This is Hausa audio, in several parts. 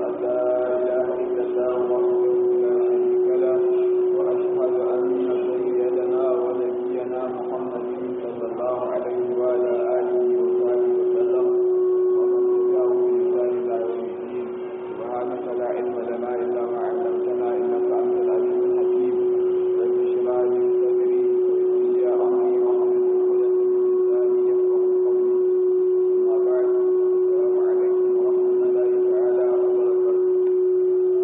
أن لا إله إلا الله وحده لا شريك له وأشهد أن سيدنا ونبينا محمد صلى الله عليه وعلى آله وصحبه وسلم ومن تبعه بإحسان إلى يوم الدين سبحانك لا علم لنا إلا ما علمتنا إنك أنت العليم الحكيم رب اشرح لي صدري ويسر لي أمري واحلل عقدة من لساني يفقهوا قولي أما بعد السلام عليكم ورحمة الله تعالى وبركاته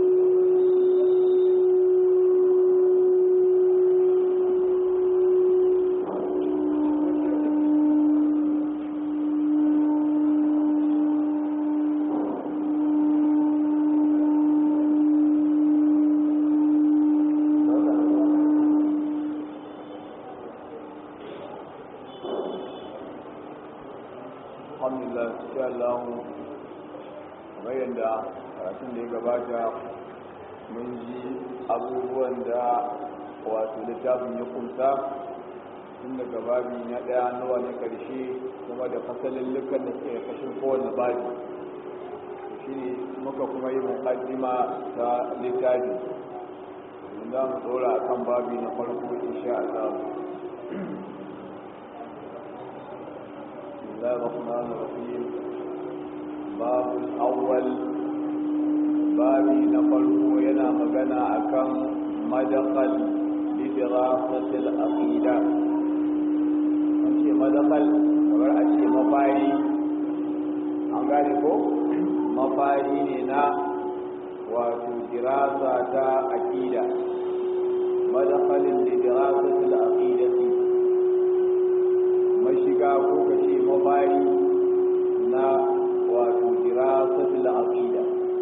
alhamdulillah insha Allah kamar yadda karatun da ya gabata mun ji abubuwan da wato littafin ya kumsa tun daga babi na ɗaya nawa na ƙarshe kuma da fasalin lukan da suke kashin kowane babi shi ne muka kuma yi muƙaddima ta littafi za mu tsora a kan babi na farko insha Allah بسم الله الرحمن الرحيم باب الأول بابي نقله ينا مغنى أكم مدخل لدراسة الأقيدة أشي مدخل kamar a ce mafari an gane ko mafari ne na wato dirasa ta aqida madakhalin da dirasatul aqidati mashiga ko kace mafari na wato dirasatul aqida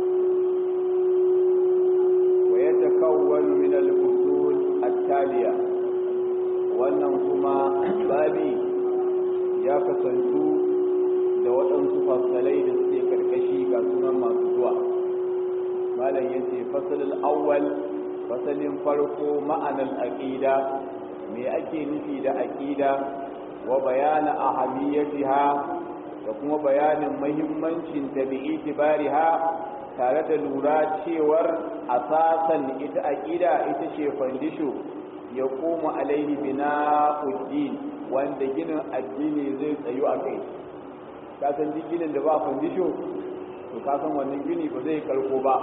wa yatakawwanu min al-fusul at-taliya wannan kuma babi ya kasantu da waɗansu fasalai da suke karkashi ga sunan masu zuwa malam yace fasalul awwal fasalin farko ma'anar aqida me ake nufi da aqida wa bayana ahamiyatiha da kuma bayanin muhimmancin ta bi itibariha tare da lura cewar asasan ita aqida ita ce fandisho ya koma alaihi bina'uddin wanda ginin addini zai tsayu a kai ka san duk ginin da ba fandisho to ka san wannan gini ba zai karko ba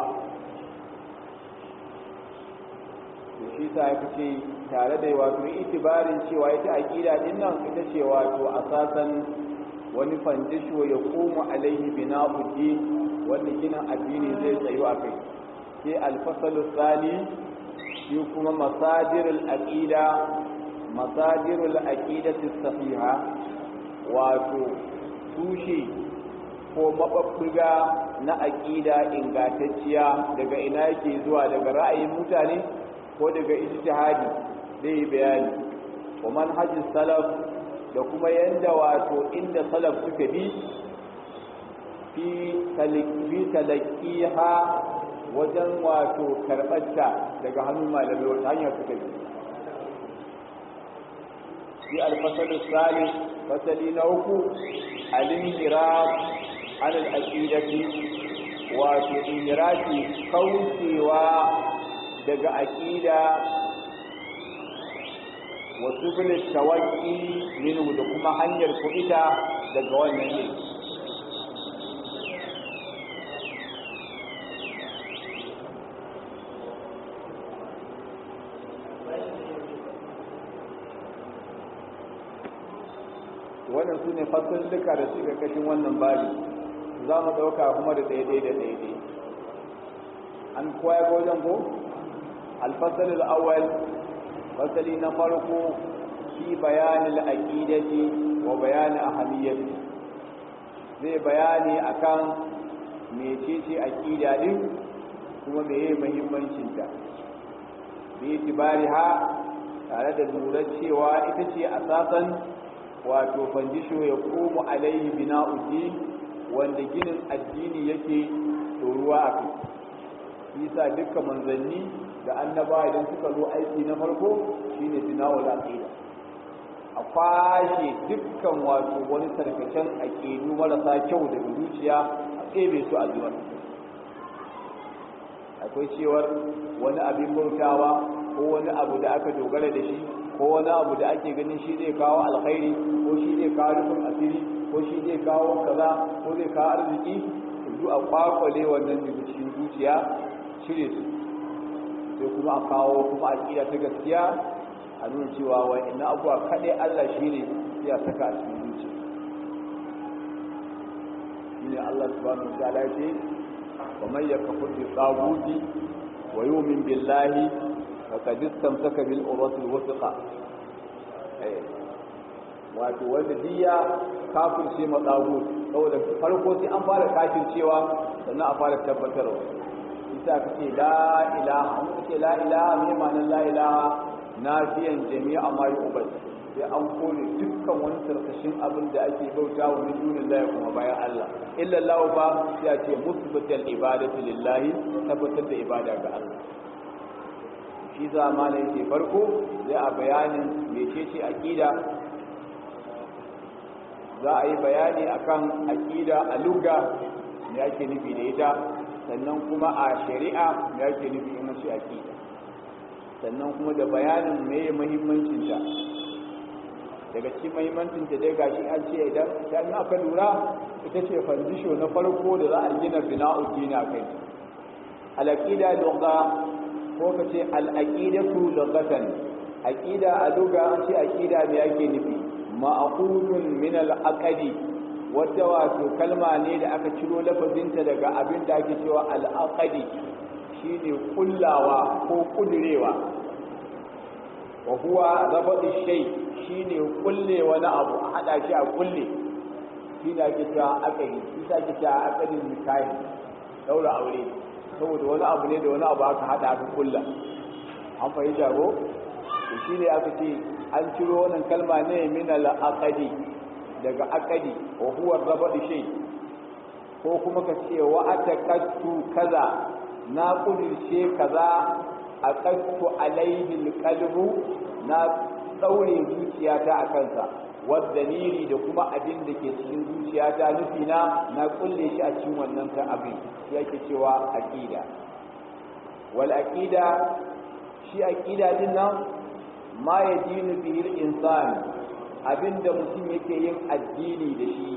to shi sa ya fice tare da wato itibarin cewa ita aqida din nan ita ce wato asasan wani fandisho ya koma alaihi bina'uddin wanda ginin addini zai tsayu a kai sai alfasalu tsali shi kuma masadirul aqida masadirul aqidati sahiha wato tushe ko mababbuga na aqida ingantacciya daga ina yake zuwa daga ra'ayin mutane ko daga ijtihadi zai bayani wa manhajis salaf da kuma yanda wato inda salaf suka bi fi talaqqiha wajen wato karɓarta daga hannun malamai wata hanyar suka bi fi alfasalu salis fasali na uku al-inhiraf an al-aqidati wato inhirafi kaucewa daga aqida wa subul tawaqi minhu da kuma hanyar kuita daga wannan ne wannan su ne fasalluka da suka kashin wannan bari za mu ɗauka kuma da daidai da daidai an koya ga wajen ko alfasalul awwal fasali na farko fi bayanin aqidati wa bayani ahamiyati zai bayani akan mecece aqida din kuma meye muhimmancin ta bi tibariha tare da lura cewa ita ce asasan wato fandisho ya komo alaihi bina'uddin wanda ginin addini yake tsoruwa a kai isa duka manzanni da annaba idan suka zo aiki na farko shine bina'ul aqida a kwashe dukkan wato wani tarkacen aqidu marasa kyau daga zuciya a tsebe su a zuwa akwai cewar wani abin bautawa ko wani abu da aka dogara da shi ko wani abu da ake ganin shi zai kawo alkhairi ko shi zai kawo rufin asiri ko shi zai kawo kaza ko zai kawo arziki duk a kwakwale wannan daga cikin zuciya cire su sai kuma a kawo kuma aƙida ta gaskiya a nuna cewa wa ina abuwa kaɗai Allah shi ne ya saka a cikin zuciya shi ne Allah subhanahu wa ta'ala ce wa man yakfur bi tsaguti wa yu'min billahi faqad istamsaka bil urwatil wuthqa wato wanda diya kafirce ma tsagut saboda farko sai an fara kafircewa sannan a fara tabbatarwa isa kace la ilaha an kace la ilaha me ma'anar la ilaha nafiyan jami'a ma yu'bad sai an kore dukkan wani tarkashin abin da ake bauta wa min dunin lahi kuma bayan Allah illa Allah ba sai a ce musbatal ibadatu lillahi tabbatar da ibada ga Allah shi zamana yake farko zai a bayanin mecece aqida za a yi bayani akan aqida a lugha me ake nufi da ita sannan kuma a shari'a me ake nufi in shi aqida sannan kuma da bayanin meye muhimmancin ta daga cikin muhimmancin ta dai gashi an ce idan idan aka lura ita ce fandisho na farko da za a gina bina'u dina kai al-aqida lugha ko ka ce al-aqidatu lughatan aqida a lugha an ce aqida me yake nufi ma'qulun min al-aqdi wata wato kalma ne da aka ciro lafazinta daga abin da ake cewa al-aqdi shine kullawa ko kudurewa wa huwa rabatu shay shine kulle wani abu a hada shi a kulle shine ake cewa aqdi shi ake cewa aqdin nikahi daura aure saboda wani abu ne da wani abu aka hada aka kulla an fahimta ko to shine aka ce an ciro wannan kalma ne min al-aqdi daga aqdi wa huwa rabatu shay ko kuma ka ce wa ataqattu kaza na kudirce kaza aqattu alaihi alqalbu na daure zuciyata a kansa wadalili da kuma abin da ke cikin zuciyata nufi na na kulle shi a cikin wannan ta abin shi yake cewa aqida wal aqida shi aqida din nan ma yadinu bihi al-insan abinda mutum yake yin addini da shi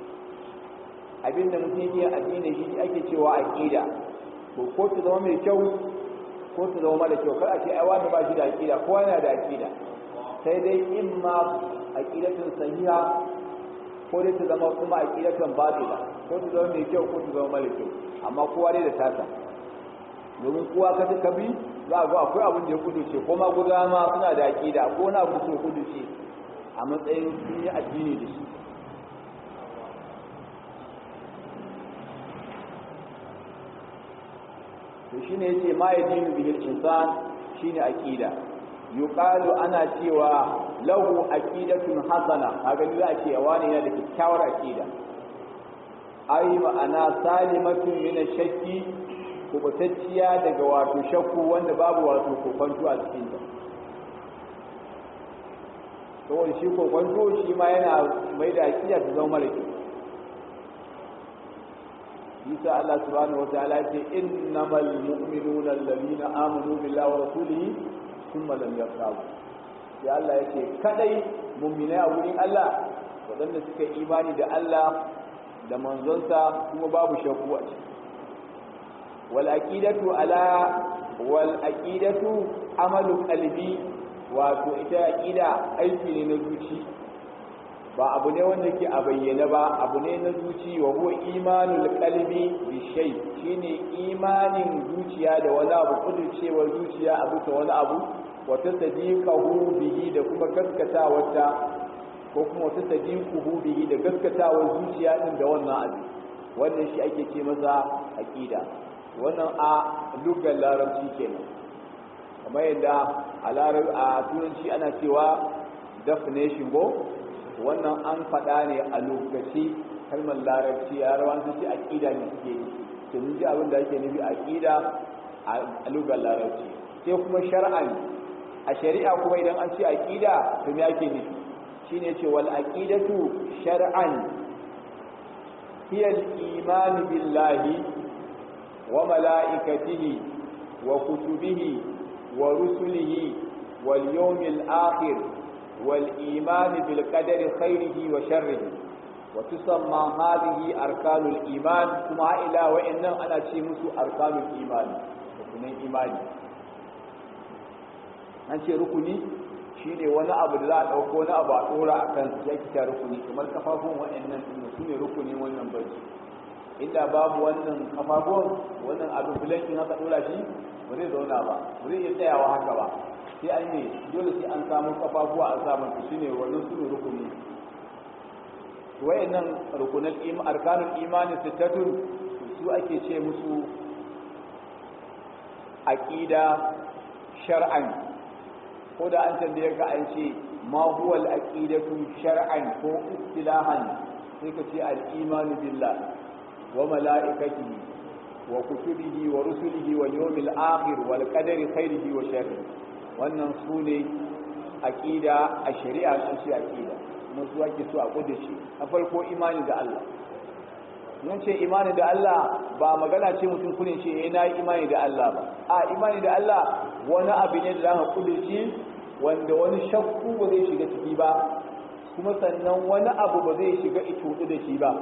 abinda mutum yake yin addini da shi ake cewa aqida to ko ta zama mai kyau ko ta zama mara kyau kar a ce ai wani ba shi da aqida kowa yana da aqida sai dai in ma aqidatun sahiha ko dai ta zama kuma aqidatun batila ko ta zama mai kyau ko ta zama mara kyau amma kowa dai da tasa domin kowa ka ta kabi za a ga akwai abin da ya kuduce ko ma guda ma suna da aqida ko na abu da kuduce a matsayin sun yi addini da shi to shine yace ma yadinu bihi al-insan shine aqida yuqalu ana cewa lahu aqidatun hasana kaga za a ce wani yana da kyakkyawar aqida ai ma'ana salimatun min ash-shakki kubutacciya daga wato shakku wanda babu wato kokonto a cikin ta saboda shi kokonto shi ma yana mai da aqida ta zama mara kyau Isa Allah subhanahu wa ta'ala ce innamal mu'minuna alladhina amanu billahi wa rasulihi thumma lam yartabu ya Allah yake kadai mu'minai a wurin Allah wadanda suka imani da Allah da manzonsa kuma babu shakku a ciki wal aqidatu ala wal aqidatu amalu qalbi wato ita aqida aiki ne na zuci ba abu ne wanda ke a bayyane ba abu ne na zuci wa huwa imanul qalbi bi shay shine imanin zuciya da wani abu kudurcewar zuciya a bisa wani abu wa tasdiqahu bihi da kuma gaskatawarta ko kuma wata sadiquhu bihi da gaskatawar zuciya din da wannan abu wannan shi ake ce masa aqida wannan a lugar larabci kenan kamar yadda a larab a turanci ana cewa definition go wannan an faɗa ne a lokaci kalmar larabci a rawan su ce aqida ne suke yi to mun ji abin da ake nufi aqida a lugar larabci sai kuma shar'an a shari'a kuma idan an ce aqida to me ake nufi shine ce wal aqidatu shar'an hiya al iman billahi wa malaikatihi wa kutubihi wa rusulihi wal yawmil akhir wal iman bil qadari khairihi wa sharrihi wa tusamma hadhihi arkanul iman kuma ila wa'annan ana ce musu arkanul iman rukunin imani an ce rukuni shine wani abu da za a dauko wani abu a dora akan ya kita rukuni kamar kafafun wa'annan din su ne rukuni wannan barci inda babu wannan kafafun wannan abu bulankin haka dora shi ba zai zauna ba ba zai iya tsayawa haka ba sai an ne dole sai an samu kafafuwa an samu su shine wannan su ne rukuni wayannan rukunan arkanul imani sittatun su ake ce musu aqida shar'an ko da an tambaye ka an ce ma huwa al-aqidatu shar'an ko istilahan sai ka ce al-imanu billah wa malaikatihi wa kutubihi wa rusulihi wal yawmil akhir wal qadari khairihi wa sharrihi wannan sune aqida a shari'a sun ce aqida kuma su ake so a kudace a farko imani da Allah mun ce imani da Allah ba magana ce mutum kunin ce eh nayi imani da Allah ba a imani da Allah wani abu ne da za ka kudace wanda wani shakku ba zai shiga ciki ba kuma sannan wani abu ba zai shiga ito da shi ba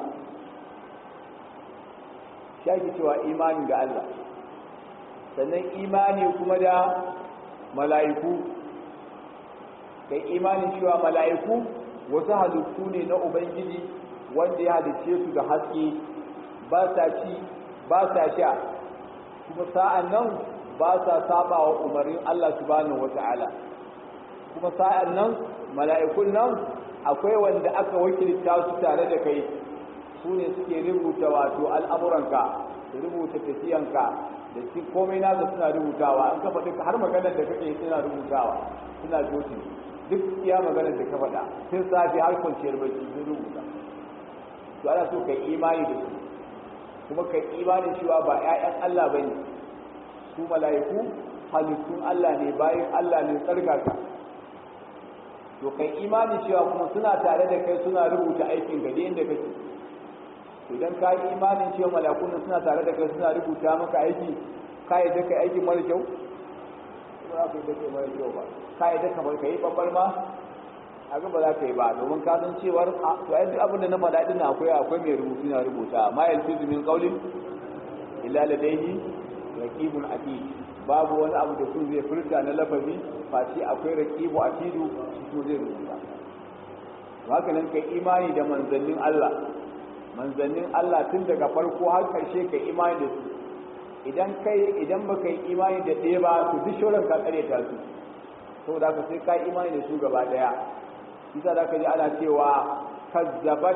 shi ake cewa imani da Allah sannan imani kuma da mala'iku kai imanin cewa mala'iku wasu halittu ne na ubangiji wanda ya halicce su da haske ba sa ci ba sa sha kuma sa'an nan ba sa saba wa umarnin Allah subhanahu wata'ala kuma sa'an nan mala'ikun nan akwai wanda aka wakilta su tare da kai su ne suke rubuta wato al'amuranka da rubuta tafiyanka da shi komai nasa suna rubutawa an kafa duka har maganar da kake suna rubutawa suna jotin duk iya maganar da ka faɗa sun safi har kwanciyar bacci sun rubuta to ana so kai imani da su kuma kai imani cewa ba 'ya'yan Allah ba ne su mala'iku halittun Allah ne bayan Allah ne tsarkaka to kai imani cewa kuma suna tare da kai suna rubuta aikin gade inda kake idan ka yi imanin cewa malakun suna tare da kai suna rubuta maka aiki ka yi daka aiki mara kyau ba za ka yi daka mara kyau ba ka yi daka mara kai babbar ma a ba za ka yi ba domin ka san cewar to ai duk abin da na faɗa din akwai akwai mai rubutu na rubuta ma yalfizu min qawlin illa ladayhi raqibun atid babu wani abu da sun zai furta na lafazi face akwai raqibu atidu shi kuma zai rubuta haka nan kai imani da manzannin Allah manzannin Allah tun daga farko har ƙarshe ka imani da su idan kai idan baka yi imani da ɗaya ba to duk shoran ka tsare ta su saboda haka sai ka imani da su gaba ɗaya isa da ka ji ana cewa kazzabat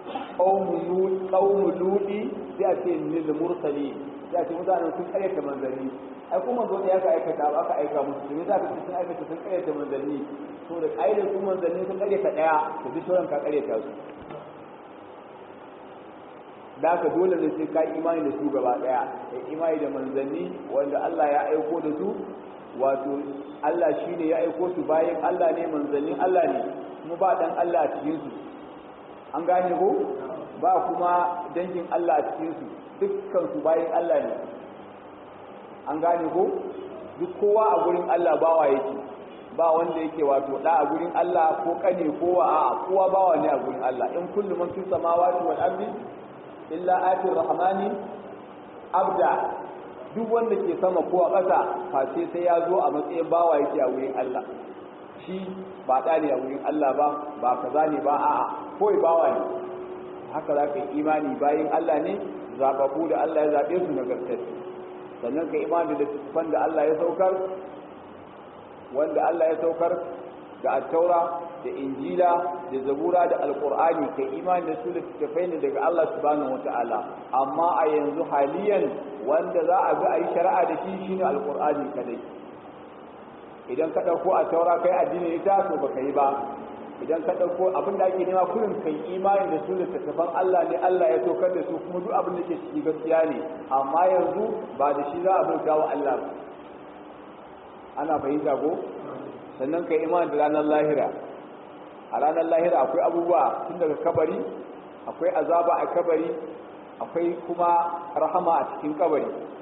qaumu ludi sai a ce lil mursali sai a ce mutanen sun ƙaryata manzanni ai kuma zo da ya ka aikata ba aka aika musu to za ka ce sun aikata sun ƙaryata manzanni to da ƙaidar su manzanni sun ƙaryata ɗaya to duk shoran ka ƙaryata su da haka dole ne sai ka imani da su gaba daya kai imani da manzanni wanda Allah ya aiko da su wato Allah shine ya aiko su bayan Allah ne manzannin Allah ne kuma ba dan Allah a cikin su an gane ko ba kuma dangin Allah a cikin su dukkan su bayan Allah ne an gane ko duk kowa a gurin Allah bawa yake ba wanda yake wato da a gurin Allah ko kane kowa a kowa bawa ne a gurin Allah in kullu man fi samawati wal ardi illa atir rahmani abda duk wanda ke sama ko a ƙasa face sai ya zo a matsayin bawa yake a wurin Allah shi ba ɗa ne a wurin Allah ba ba kaza ne ba a'a kawai bawa ne haka za ka yi imani bayan Allah ne zaɓaɓɓu da Allah ya zaɓe su na gaskar sannan ka imani da littattafan da Allah ya saukar wanda Allah ya saukar da attaura da injila da zabura da alkur'ani kai imani da su littattafai ne daga Allah subhanahu wata'ala amma a yanzu haliyan wanda za a bi a yi shari'a da shi shine alkur'ani kadai idan ka ɗauko a taura kai addini ita to baka yi ba idan ka ɗauko abin da ake nema kullum kai imani da su littattafan Allah ne Allah ya saukar da su kuma duk abin da ke ciki gaskiya ne amma yanzu ba da shi za a bauta wa Allah ba ana fahimta ko sannan kai imani da ranar lahira a ranar lahira akwai abubuwa tun daga kabari akwai azaba a kabari akwai kuma rahama a cikin kabari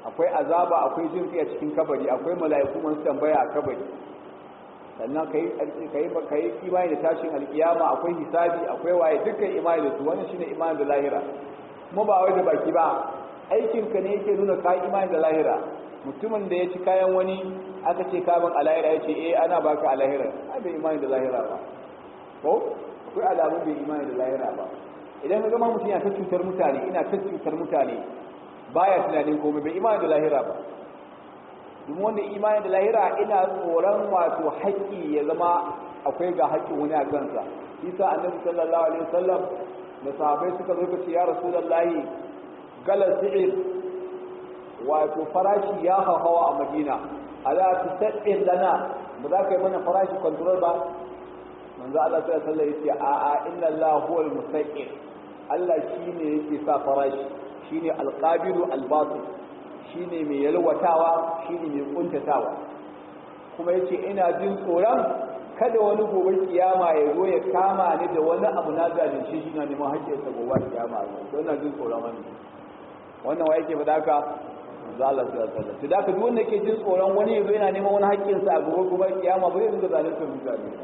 akwai azaba akwai jin a cikin kabari akwai mala'iku masu tambaya a kabari sannan kai kai kai imani da tashin alkiyama akwai hisabi akwai waye dukkan imani da su wannan shine imani da lahira kuma ba wai da baki ba aikin ka ne yake nuna kai imani da lahira mutumin da ya ci kayan wani aka ce kaban a lahira ya ce eh ana baka a lahira ai bai imani da lahira ba ko akwai alamun bai imani da lahira ba idan ka gama mutum yana ta cutar mutane ina ta cutar mutane baya tunanin komai bai imani da lahira ba domin wanda imani da lahira ina tsoron wato haƙƙi ya zama akwai ga haƙƙin wani a kansa isa annabi sallallahu alaihi wasallam da sahabbai suka zo ce ya rasulullahi galar si'ir wato farashi ya hawa a madina ala tusaddin lana ba za ka yi mana farashi control ba manzo Allah sallallahu alaihi wasallam yace a a inna Allah huwal musaqqir Allah shine yake sa farashi shine alqabilu albatil shine mai yalwatawa shine mai kuntatawa kuma yace ina jin tsoron kada wani gobe kiyama ya zo ya kama ni da wani abu na zalunci shi na neman haƙƙin sa gobe kiyama to ina jin tsoron wannan wannan wa yake faɗa ka manzo Allah sallallahu alaihi wasallam to da ka duk wanda yake jin tsoron wani ya zo yana neman wani haƙƙin sa a gobe gobe kiyama ba zai dinga zalunta mutane ba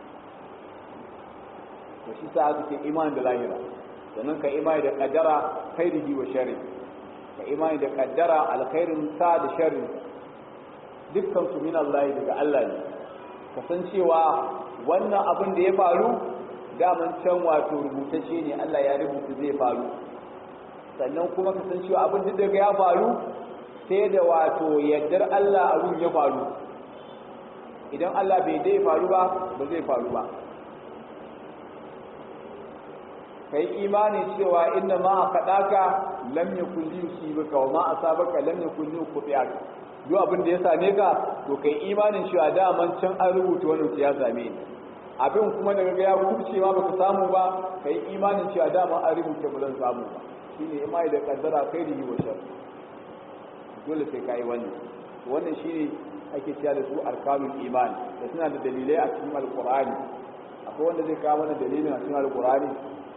to shi sa aka ce imani da lahira sannan ka imani da kaddara khairihi wa sharri ka imani da kaddara alkhairin sa da sharri dukkan su min Allah daga Allah ne kasancewa wannan abin da ya faru daman can wato rubutacce ne Allah ya rubuta zai faru sannan kuma kasancewa abin da daga ya faru sai da wato yaddar Allah abin ya faru idan Allah bai dai faru ba ba zai faru ba kai imani cewa inna ma aqadaka lam yakun li yusibaka wa ma asabaka lam yakun li yuqtiaka duk abin da ya same ka to kai imanin cewa daman can an rubuta wannan ya same ni abin kuma daga ga ya kubce ma baka samu ba kai imanin cewa daman an rubuta ba zan samu ba shine imani da kaddara kai da wa shar dole sai kai wannan wannan shine ake cewa da su arkanul iman da suna da dalilai a cikin alqur'ani akwai wanda zai kawo mana dalilin a cikin alqur'ani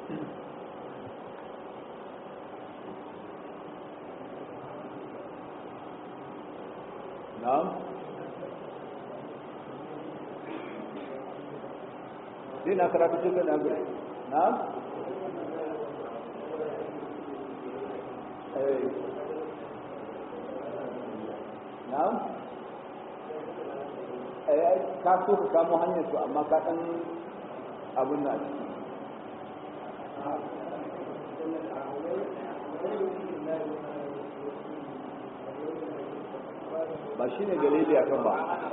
na'am sai na karatu cikin na gure na'am eh na'am eh ka so ka kamo hanyar su amma ka dan abun na ciki ba shi ne dalili a kan ba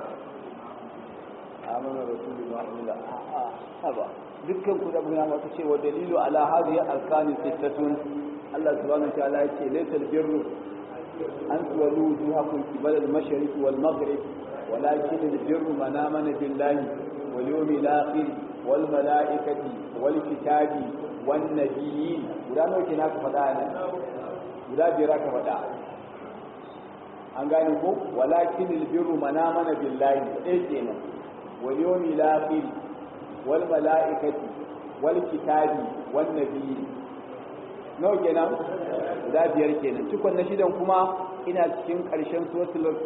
amana rasulu ma illa a ba dukkan ku da mun yana ta ce wa dalilu ala hadhihi arkani sittatun Allah subhanahu wa ta'ala yace laysal birru an tuwallu wujuhakum qibala al-mashriq wal maghrib ولكن البر من آمن بالله واليوم الآخر والملائكة والكتاب والنبيين ولا نوكي ناك فدانا ولا بيراك فدانا an gane ko walakin albirru man amana billahi dai kenan wal yawmil akhir wal malaikati wal kitabi wan nabiyyi no kenan guda biyar kenan cikon na shidan kuma ina cikin karshen suratul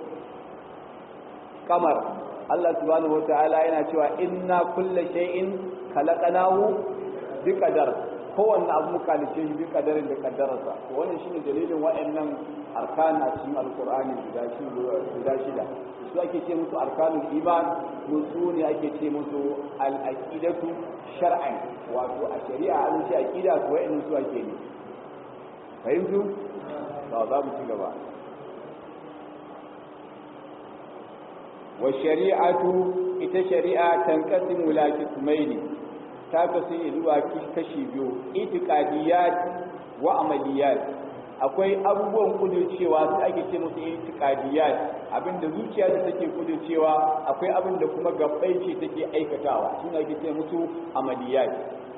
kamar Allah subhanahu wataala yana cewa inna kulla shay'in khalaqnahu biqadar kowanne abu muka halice shi bi kadarin da kaddararsa to wannan shine dalilin wa'annan arkan a cikin alqur'ani guda shi guda shida su ake ce musu arkanul iman su ne ake ce musu al-aqidatu shar'an wato a shari'a an ce aqida to wa'annan su ake ne fahimtu ba za mu ci gaba wa shari'atu ita shari'a tanqasimu la qismaini ta kasu zuwa kashi biyu itiqadiyat wa amaliyat akwai abubuwan kudurcewa su ake ce musu itiqadiyat abinda zuciya ta take kudurcewa akwai abinda kuma gabbai ce take aikatawa shine ake ce musu amaliyat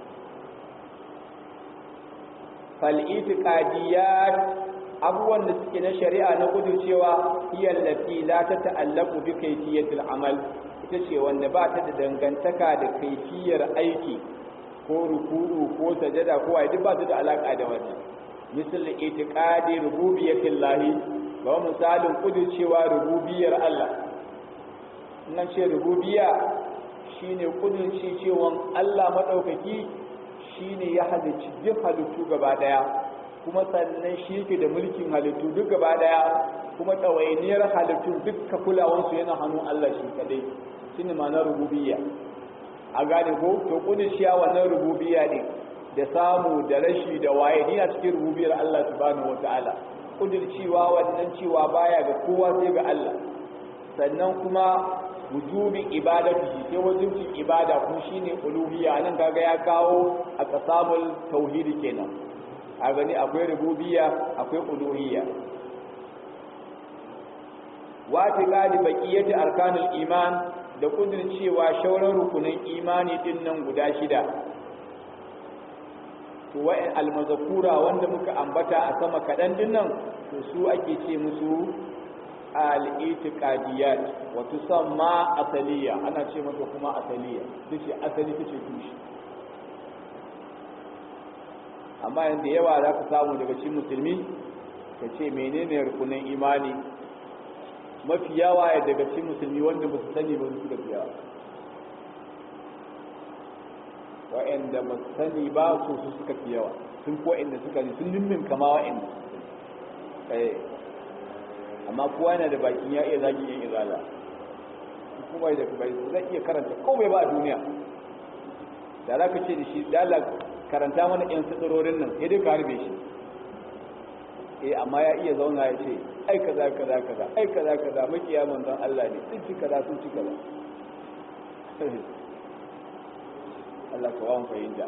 fal itiqadiyat abubuwan da suke na shari'a na kudurcewa hiya allati la tata'allaqu bi kayfiyatil amal ita ce wanda ba ta da dangantaka da kaifiyar aiki ko ruku'u ko sajada ko wai duk ba su da alaka da wannan misal itiqadi rububiyyatil lahi ga misalin kudircewa rububiyar Allah nan ce rububiya shine kudirce cewa Allah madaukaki shine ya halicci duk halittu gaba daya kuma sannan shi yake da mulkin halittu duk gaba daya kuma ɗawainiyar halittun dukka kulawansu yana hannun Allah shi kadai shine ma'anar rububiyya a gane ko to kudishiya wannan rububiyya ne da samu da rashi da waye ni a cikin rububiyar Allah subhanahu wataala kudircewa wannan cewa baya ga kowa sai ga Allah sannan kuma wujubin ibadati sai wajibin ibada kuma shine uluhiyya nan kaga ya kawo a qasamul tauhidi kenan a gani akwai rububiyya akwai uluhiyya wa tiqadi baqiyati arkanul iman da cewa shauran rukunin imani din nan guda shida to wa'in almazakura wanda muka ambata a sama kaɗan din nan to su ake ce musu al-itiqadiyat wa tusamma asaliya ana ce mata kuma asaliya tace asali tace tushe amma yanda yawa za ka samu daga cikin musulmi ka ce menene rukunin imani mafi yawa ya daga cikin musulmi wanda ba su sani ba su da yawa wa'anda ba su sani ba su su suka fi yawa sun ko inda suka ne sun nimmin kama wa'anda eh amma kowa yana da bakin ya iya zagi yin izala kuma da kuma zai iya karanta komai ba a duniya da za ka ce da shi dala karanta mana yan tsirorin nan sai dai ka harbe shi eh amma ya iya zauna ya ce ai kaza kaza kaza ai kaza kaza makiya manzon Allah ne sun ci kaza sun ci kaza Allah ka wawan fahimta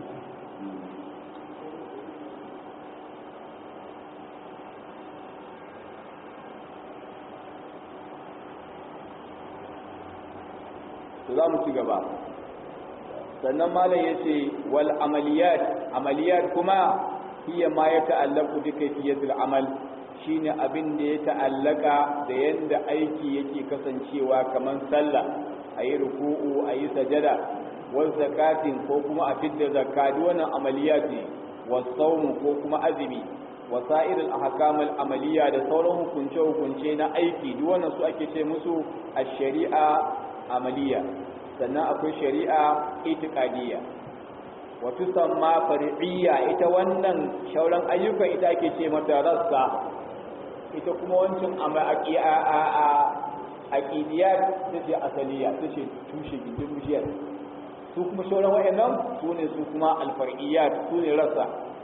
to za mu ci gaba sannan malam ya ce wal amaliyat amaliyat kuma hiya ma ya ta'allaku bi kayfiyatil amal shine abin da ya ta'allaka da yanda aiki yake kasancewa kamar sallah ayi ruku'u ayi sajada wa zakatin ko kuma a fidda zakati wannan amaliyat ne wa sawm ko kuma azumi wa sa'irul ahkamul amaliya da sauran hukunce hukunce na aiki duk wannan su ake ce musu ash-shari'a amaliya sannan akwai shari'a itiqadiyya wa tusamma far'iyya ita wannan shauran ayyukan ita ake ce mata rassa ita kuma wancan aqidiyat tace asaliya tace tushe gindin bishiyar su kuma shauran wayannan su ne su kuma alfar'iyat su ne rassa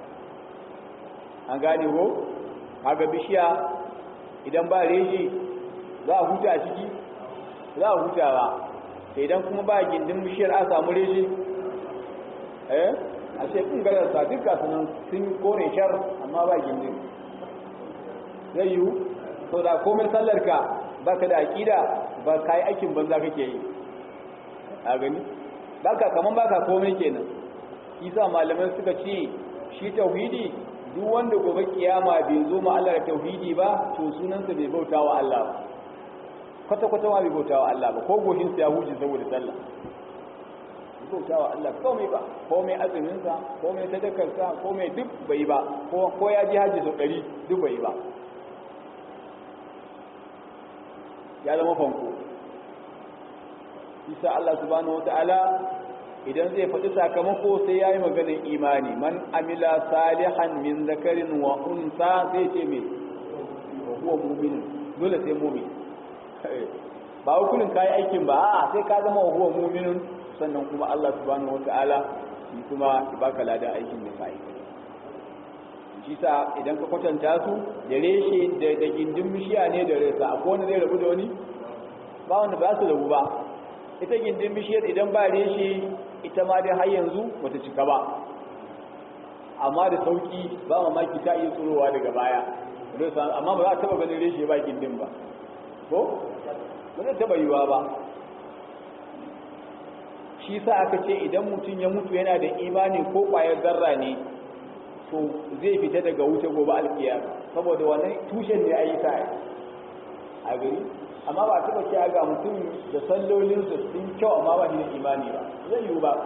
an gane ko kaga bishiya idan ba reshi za a huta a ciki za a huta ba idan kuma ba gindin bishiyar a samu reshi eh a ce kun gadar sa duka sunan sun kore shar amma ba gindin zai yiwu sau da komai sallar ka ba ka da aƙida ba ka yi aikin banza kake yi a gani ba ka kaman ba ka komai kenan isa malamai suka ce shi tauhidi duk wanda gobe kiyama bai zo ma Allah da tauhidi ba to sunansa bai bauta wa Allah ba kwata-kwata ma bai bauta wa Allah ba ko goshinsa ya huce saboda sallah bauta wa Allah komai ba komai azuminsa komai sadakarsa komai duk bai ba ko ya ji hajji sau ɗari duk bai ba ya zama fanko isa Allah subhanahu wata'ala idan zai faɗi sakamako sai ya yi maganin imani man amila salihan min zakarin wa unsa sai ce mai wa huwa muminin dole sai mumin ba hukunin kayi aikin ba a sai ka zama wa huwa muminin sannan kuma Allah subhanahu wata'ala shi kuma ya baka ladan aikin da kai shi sa idan ka kwatanta su da reshe da da gindin bishiya ne da resa akwai wanda zai rabu da wani ba wanda ba su rabu ba ita gindin bishiyar idan ba reshe ita ma dai har yanzu bata cika ba amma da sauki ba mamaki ta iya tsurowa daga baya amma ba za a taba ganin reshe ba gindin ba ko ba zai taba yiwa ba shi sa aka ce idan mutum ya mutu yana da imani ko ƙwayar zarra ne to zai fita daga wuce gobe alkiyar saboda wannan tushen ne a yi sa a gari amma ba taɓa ce ga mutum da sallolinsa sun kyau amma ba shi da imani ba zai yiwu ba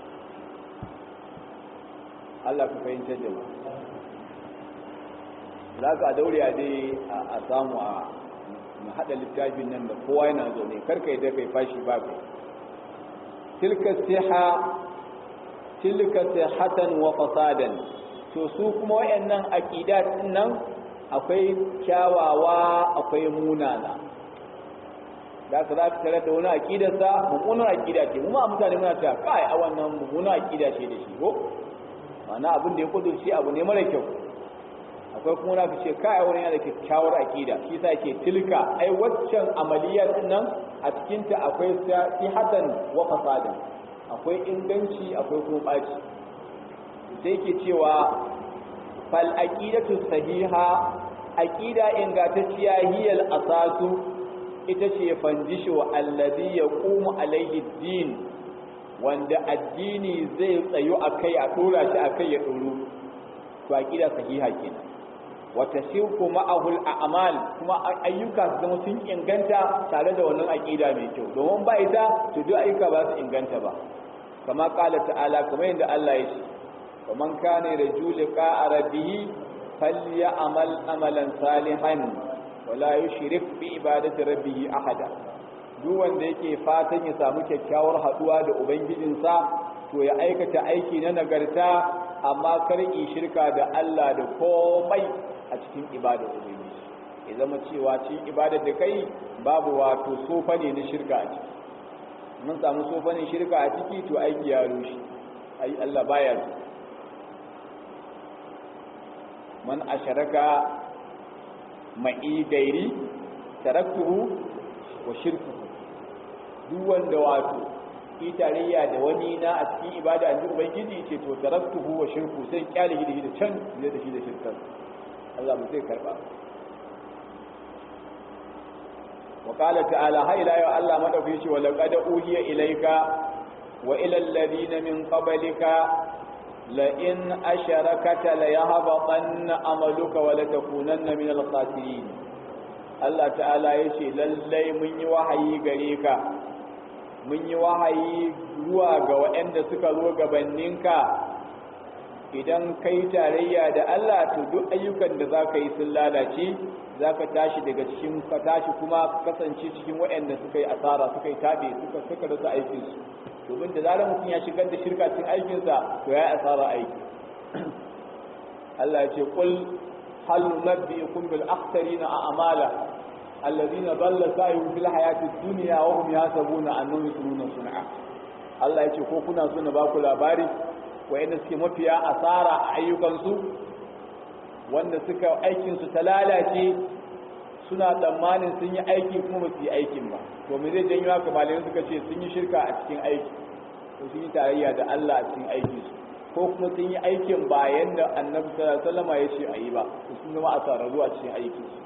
Allah ku fahimtar da mu za ka daure a dai a samu a na haɗa littafin nan da kowa yana zaune karka yi da kai fashi ba kai tilka siha tilka sihatan wa fasadan to su kuma wayannan aqidat nan akwai kyawawa akwai munana da ka za ka tare da wani aqidarsa mummunar aqida ce mu ma mutane muna ta kai a wannan mummunar aqida ce da shi ko ma'ana abin da ya kudurci abu ne mara kyau akwai kuma na ce kai wani yana da kyakkyawar aqida shi yasa yake tilka ai waccan amaliyar nan a cikin ta akwai sihatan wa fasadan akwai inganci akwai kuma baci sai ke cewa fal aqidatu sahiha aqida ingantacciya hiyal asasu ita ce fandisho alladhi yaqumu alaihi din wanda addini zai tsayu akai a dora shi akai ya doro to aqida sahiha kenan wa tashiqu ma'ahu al-a'mal kuma ayyuka su zama sun inganta tare da wannan aqida mai kyau domin ba ita to duk ayyuka ba su inganta ba kama qala ta'ala kamar yadda Allah ya ce wa man kana yarju liqa'a rabbih falyamal amalan salihan wa la yushrik bi ibadati rabbih ahada duk wanda yake fatan ya samu kyakkyawar haduwa da ubangijinsa to ya aikata aiki na nagarta amma kar yi shirka da Allah da komai a cikin ibadar ubangiji ya zama cewa cikin ibadar da kai babu wato sofa ne na shirka a ciki mun samu sofanin shirka a ciki to aiki ya rushe ai Allah baya su man asharaka ma'i gairi taraktuhu wa shirkuhu duk wanda wato yi tarayya da wani na a cikin ibada a cikin ubangiji ce to taraktuhu wa shirku sai kyale shi da can zai da shi da shirkar Allah ba zai karba wa qala ta'ala ha ila ya Allah madauki shi wa laqad uhiya ilayka wa ila alladhina min qablika la in asharakata la yahbatanna amaluka wa la takunanna min al-khasirin Allah ta'ala yace lallai mun yi wahayi gare ka mun yi wahayi zuwa ga waɗanda suka zo gabaninka idan kai tarayya da Allah to duk ayyukan da zaka yi sun lalace zaka tashi daga cikin ka tashi kuma kasance cikin waɗanda suka yi asara suka yi tabe suka suka rasa aikin su domin da zarar mutum ya shigar da shirka cikin aikin sa to ya asara aiki Allah ya ce qul hal nabbiukum bil akhsarina a'mala alladhina dalla sa'yuhum fil hayati dunya wa hum yahsabuna annahum yusnuna sun'a Allah ya ce ko kuna so na ba ku labari wayanda suke mafiya asara a ayyukansu wanda suka aikinsu ta lalace suna tsammanin sun yi aiki kuma ba su yi aikin ba to me zai janyo haka malamai suka ce sun yi shirka a cikin aiki ko sun yi tarayya da Allah a cikin aiki su ko kuma sun yi aikin bayan da annabi sallallahu alaihi wasallam ya ce a yi ba to sun zama asararru a cikin aikin su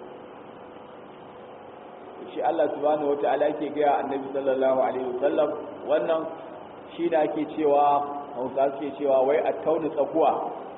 shi Allah subhanahu wataala yake ga annabi sallallahu alaihi wasallam wannan shi da ake cewa hausa suke cewa wai a tauni tsakuwa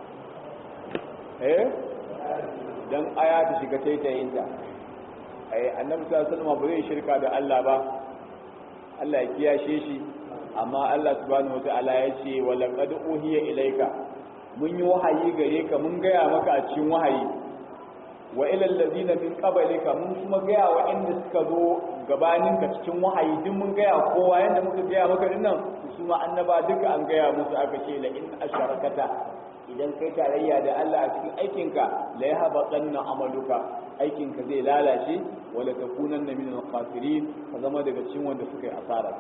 eh don aya ta shiga taitayinta ai annabi sallallahu alaihi ba zai shirka da Allah ba Allah ya kiyashe shi amma Allah subhanahu wataala ya ce wa laqad uhiya ilayka mun yi wahayi gare ka mun gaya maka a cikin wahayi wa ila allazina min qablika mun kuma gaya wa inda suka zo gabanin ka cikin wahayi duk mun gaya kowa yanda muka gaya maka dinnan su ma annaba duka an gaya musu aka ce la in asharakata idan kai tarayya da Allah a cikin aikinka la yahbatanna amaluka aikinka zai lalace wala takunanna min al-khasirin ka zama daga cikin wanda suka yi asara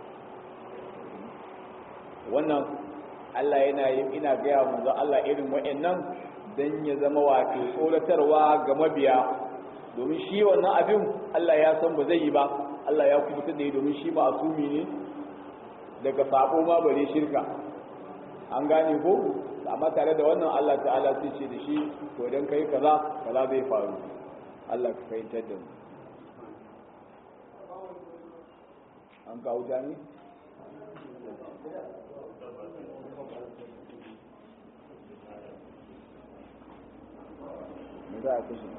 wannan Allah yana yin ina gaya manzo Allah irin wa'annan dan ya zama wato tsoratarwa ga mabiya domin shi wannan abin Allah ya san ba zai yi ba Allah ya kubuta da yi domin shi ba asumi ne daga sabo ma bare shirka an gane ko amma tare da wannan Allah ta'ala sai ce da shi to idan kai kaza kaza zai faru Allah ka fahimtar da mu an kawo jami me za a kashe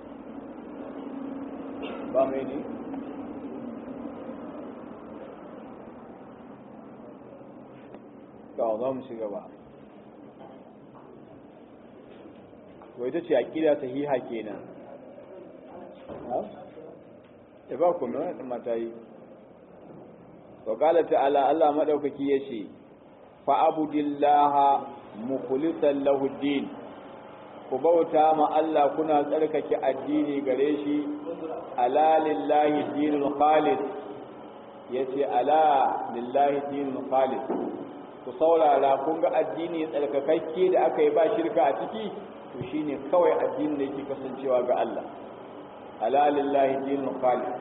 ba mai ne kawo za mu shiga ba to ita ce aqida sahiha kenan ya ba ku mai mata yi wa qala ta'ala Allah madaukaki yace fa abudillaha mukhlishan lahu din ku bauta ma Allah kuna tsarkake addini gare shi ala lillahi dinul khalis yace ala lillahi dinul khalis ku saurara kun ga addini tsarkakakke da aka yi ba shirka a ciki to shine kawai addinin da yake kasancewa ga Allah ala lillahi dinul khalis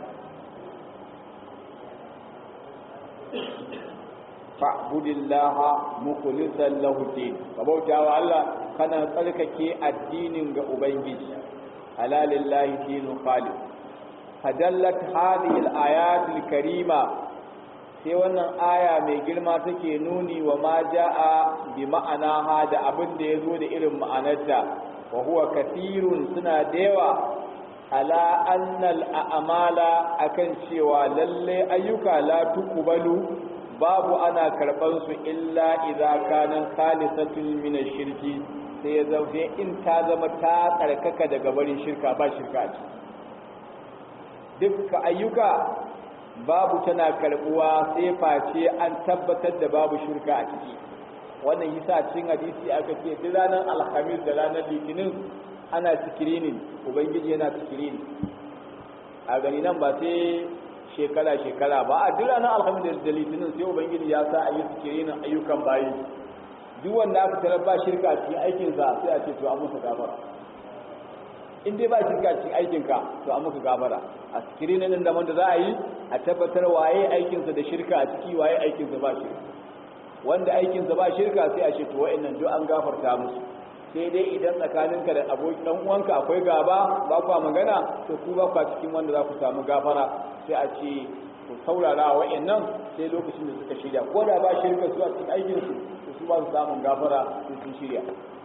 fa'budillaha mukhlishan lahu din ka bauta wa Allah kana tsarkake addinin ga ubangiji ala lillahi dinul khalis fadallat hadhihi al-ayat al-karima sai wannan aya mai girma take nuni wa ma jaa bi ma'anaha da abin da yazo da irin ma'anarta wa huwa kathirun suna da yawa ala annal a'mala akan cewa lalle ayyuka la tuqbalu babu ana karban su illa idza kana khalisatun min ash-shirki sai ya zauke in ta zama ta tsarkaka daga barin shirka ba shirka ce dukkan ayyuka babu tana karbuwa sai face an tabbatar da babu shirka a ciki wannan yasa cikin hadisi aka ce duk ranar alhamis da ranar litinin ana sikirinin ubangiji yana sikirini a gani nan ba sai shekara shekara ba a duk ranar alhamis da litinin sai ubangiji ya sa a yi sikirinin ayyukan bayi duk wanda aka tarar ba shirka cikin aikinsa sai a ce to an musu gafara in dai ba shirka cikin aikinka to an muka gafara a sikirinin nan da wanda za a yi a tabbatar waye aikinsa da shirka a ciki waye aikinsa ba shirka wanda aikinsa ba shirka sai a ce to wa'annan duk an gafarta musu sai dai idan tsakaninka da abokin dan uwanka akwai gaba ba kwa magana to ku ba kwa cikin wanda za ku samu gafara sai a ce ku saurara wa'annan sai lokacin da suka shirya ko da ba shirka su a cikin aikinsu to su ba su samun gafara sai sun shirya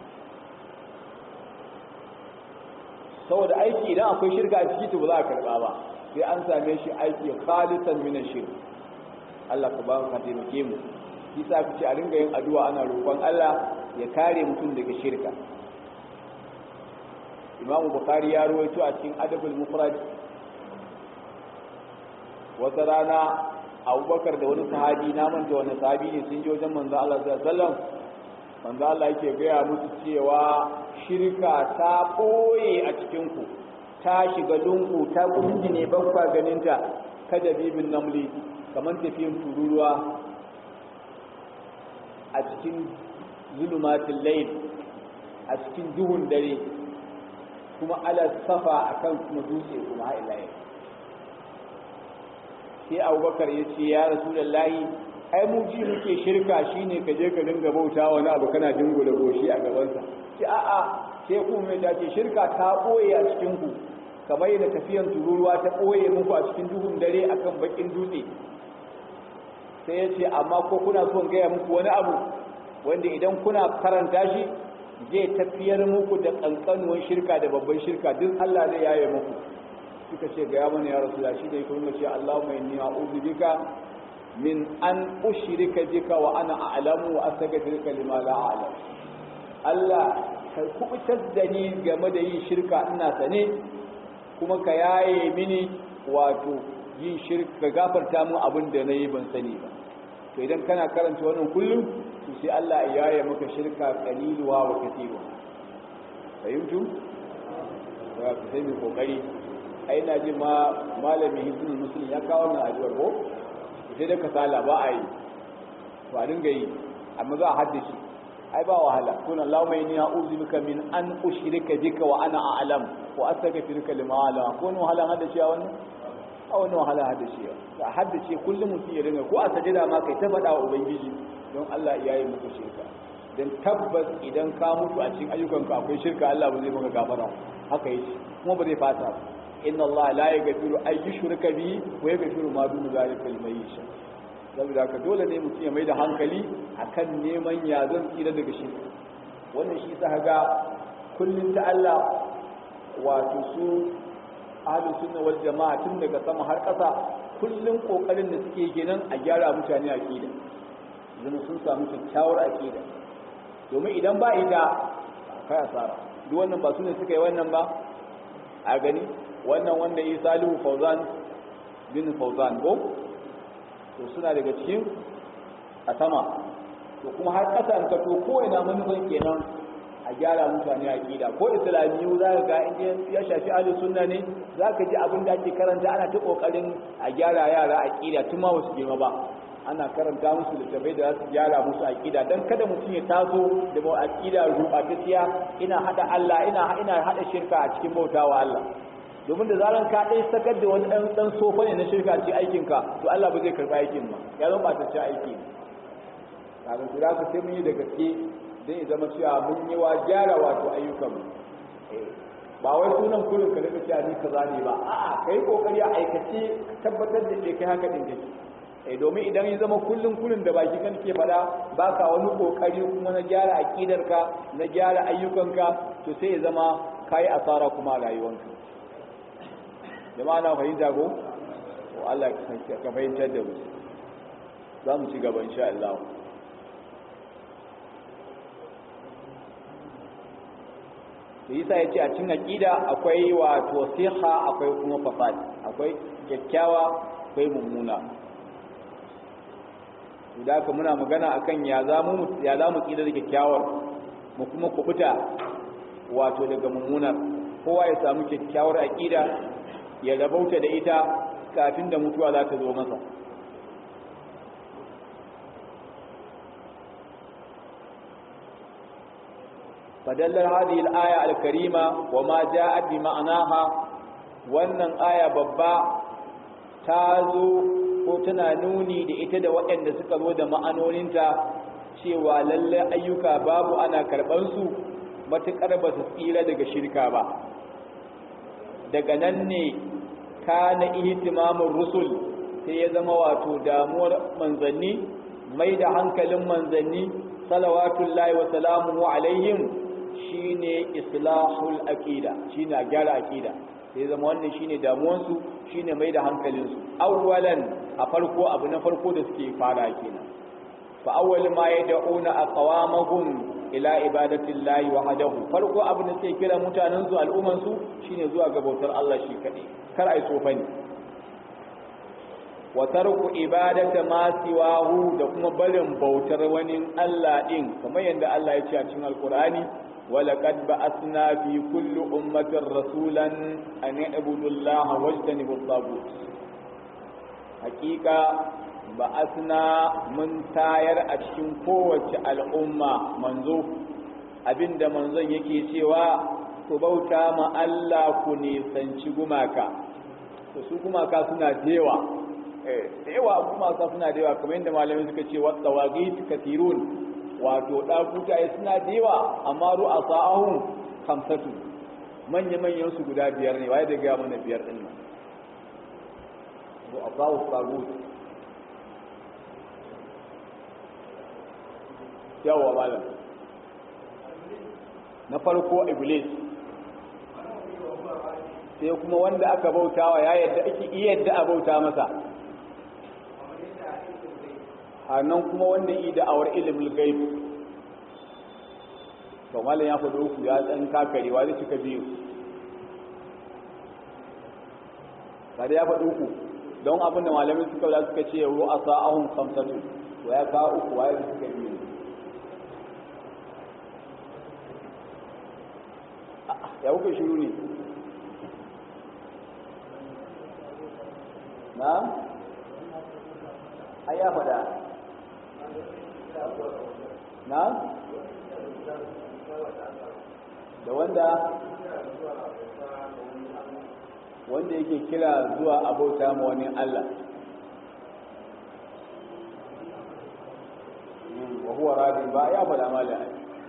saboda aiki idan akwai shirka a ciki to ba za a karba ba sai an same shi aiki khalisan min shirk Allah ka ba ka taimake mu shi sa ku ce a ringa yin addu'a ana roƙon Allah ya kare mutum daga shirka Imam Bukhari ya rawaito a cikin Adabul Mufrad wata rana Abubakar da wani sahabi na manta wani sahabi ne sun je wajen manzo Allah sallallahu alaihi wasallam manzo Allah yake gaya musu cewa shirka ta ɓoye a cikinku ta shiga lungu ta kunji ne bakwa ganinta kada bibin namli kamar tafiyin tururuwa a cikin zulumatin layin a cikin duhun dare kuma ala safa akan kuma dutse kuma ha'ilaye sai abubakar ya ce ya rasu da layi ai mu ji muke shirka shine ka je ka dinga bauta wani abu kana dingula goshi a gabansa ce a'a sai ku mai ta ce shirka ta ɓoye a cikin ku kamar yadda tafiyan tururuwa ta ɓoye muku a cikin duhun dare akan bakin dutse sai ya ce amma ko kuna son gaya muku wani abu wanda idan kuna karanta shi zai tafiyar muku da ƙanƙanuwan shirka da babban shirka duk Allah zai yaye muku suka ce gaya mana ya rasu da shi da ya kuma ce Allahumma inni a'udhu bika min an ushrika bika wa ana a'lamu wa astaghfiruka lima la a'lam Allah ka kubutar da ni game da yin shirka ina sane kuma ka yaye mini wato yin shirka gafarta mu abin da nayi ban sani ba to idan kana karanta wannan kullum to sai Allah ya yaye maka shirka qaliluwa wa katiba fahimtu ya ku sai mu kokari ai na ji ma malami hizbul muslim ya kawo wannan addu'ar ko sai da kasala ba a yi to a dinga yi amma za a haddace ai ba wahala kun Allahumma inni a'udhu bika min an ushrika bika wa ana a'lam wa astaghfiruka lima la kun wahala haddace wannan a wannan wahala haddace a haddace kullum mutum ya dinga ko a sajada ma kai ta faɗa wa ubangiji don Allah ya yi muku shirka dan tabbas idan ka mutu a cikin ayyukanka akwai shirka Allah ba zai maka gafara haka yake kuma ba zai fata ba inna Allah la yaghfiru ay yushraka bihi wa yaghfiru ma dun zalika liman yasha saboda haka dole ne mutum ya mai da hankali akan neman ya zan tsira daga shi wannan shi sa ga kullun ta Allah wato su ahlus sunna wal jama'a tun daga sama har ƙasa kullun kokarin da suke kenan a gyara mutane aqida zama sun samu kyakkyawar aqida domin idan ba ita kai asara duk wannan ba su ne suka yi wannan ba a gani wannan wanda yi salihu fauzan bin fauzan ko to suna daga cikin a sama to kuma har ƙasa an ka to ko ina manufan kenan a gyara mutane aqida ko islamiyu za ka ga inda ya shafi ahli sunna ne za ka ji abin da ake karanta ana ta kokarin a gyara yara aqida tun ma wasu girma ba ana karanta musu littafai da za su gyara musu aqida dan kada mutum ya taso da ba aqida rubatacciya ina hada Allah ina ina hada shirka a cikin bautawa Allah domin da zaran ka dai sakar da wani dan dan sofa ne na shirka a cikin aikin ka to Allah ba zai karba aikin ba ya zama batacce aiki kaga su da ka sai mun yi da gaske zai zama cewa mun yi wa gyara wato ayyukan mu ba wai sunan kullum ka daga cewa ni kaza ne ba a'a kai kokari a aikace ka tabbatar da ke kai haka din kake eh domin idan ya zama kullun kullun da baki kan ke fada baka wani kokari kuma na gyara aqidarka na gyara ayyukanka to sai ya zama kai asara kuma a rayuwanka jama'a na fahimta ko to Allah ka fahimtar da mu za mu ci gaba insha Allah da yasa ya ce a cin aƙida akwai wato siha akwai kuma fasad akwai kyakkyawa akwai mummuna da haka muna magana akan ya za mu ya za mu kida da kyakkyawar mu kuma kubuta wato daga mummunar kowa ya samu kyakkyawar aqida ya rabauta da ita kafin da mutuwa za ta zo masa فدل هذه الآية الكريمة وما جاءت بمعناها wannan aya babba ta zo ko tana nuni da ita da waɗanda suka zo da ma'anoninta cewa lalle ayyuka babu ana karɓansu matuƙar ba su tsira daga shirka ba daga nan ne kana ihtimamun rusul sai ya zama wato damuwar manzanni mai da hankalin manzanni salawatullahi wa salamuhu alaihim shine islahul aqida shine a gyara aqida sai zama wannan shine damuwansu shine mai da hankalinsu awwalan a farko abu na farko da suke fara kenan fa awwal ma yad'una aqwamahum ila ibadatillahi wahdahu farko abu da suke kira mutanen su al'umman su shine zuwa ga bautar Allah shi kadai kar ai tsofani wa tarku ibadata ma siwahu da kuma barin bautar wani Allah din kamar yadda Allah ya ce a cikin alqur'ani ولقد بعثنا في كل أمة رسولا أن يعبدوا الله واجتنبوا الطاغوت حقيقة بعثنا من تاير أشكين قوة الأمة منذ abin da manzon yake cewa ku bauta ma Allah ku nisanci gumaka to su gumaka suna da yawa eh da yawa gumaka suna da yawa kamar yadda malamai suka ce wa tawagit kathirun wato ɗakutaye suna da yawa amma ru'a sa'ahun hamsatu manya-manyan su guda biyar ne waye da gaya mana biyar ɗin nan ru'a sa'ahun sagut yawa malam na farko iblis sai kuma wanda aka bautawa ya yadda ake iya yadda a bauta masa nan kuma wanda yi da'awar ilimin gaib to malam ya faɗo uku ya tsan kakarewa zai cika biyu kada ya faɗo uku don abin da malamin suka da suka ce ru'a sa'ahun kamsatu to ya kawo uku waye da suka biyu ya kuka shiru ne na ai ya faɗa na da wanda wanda yake kira zuwa abauta ma wani Allah wa huwa radi ba ya faɗa mala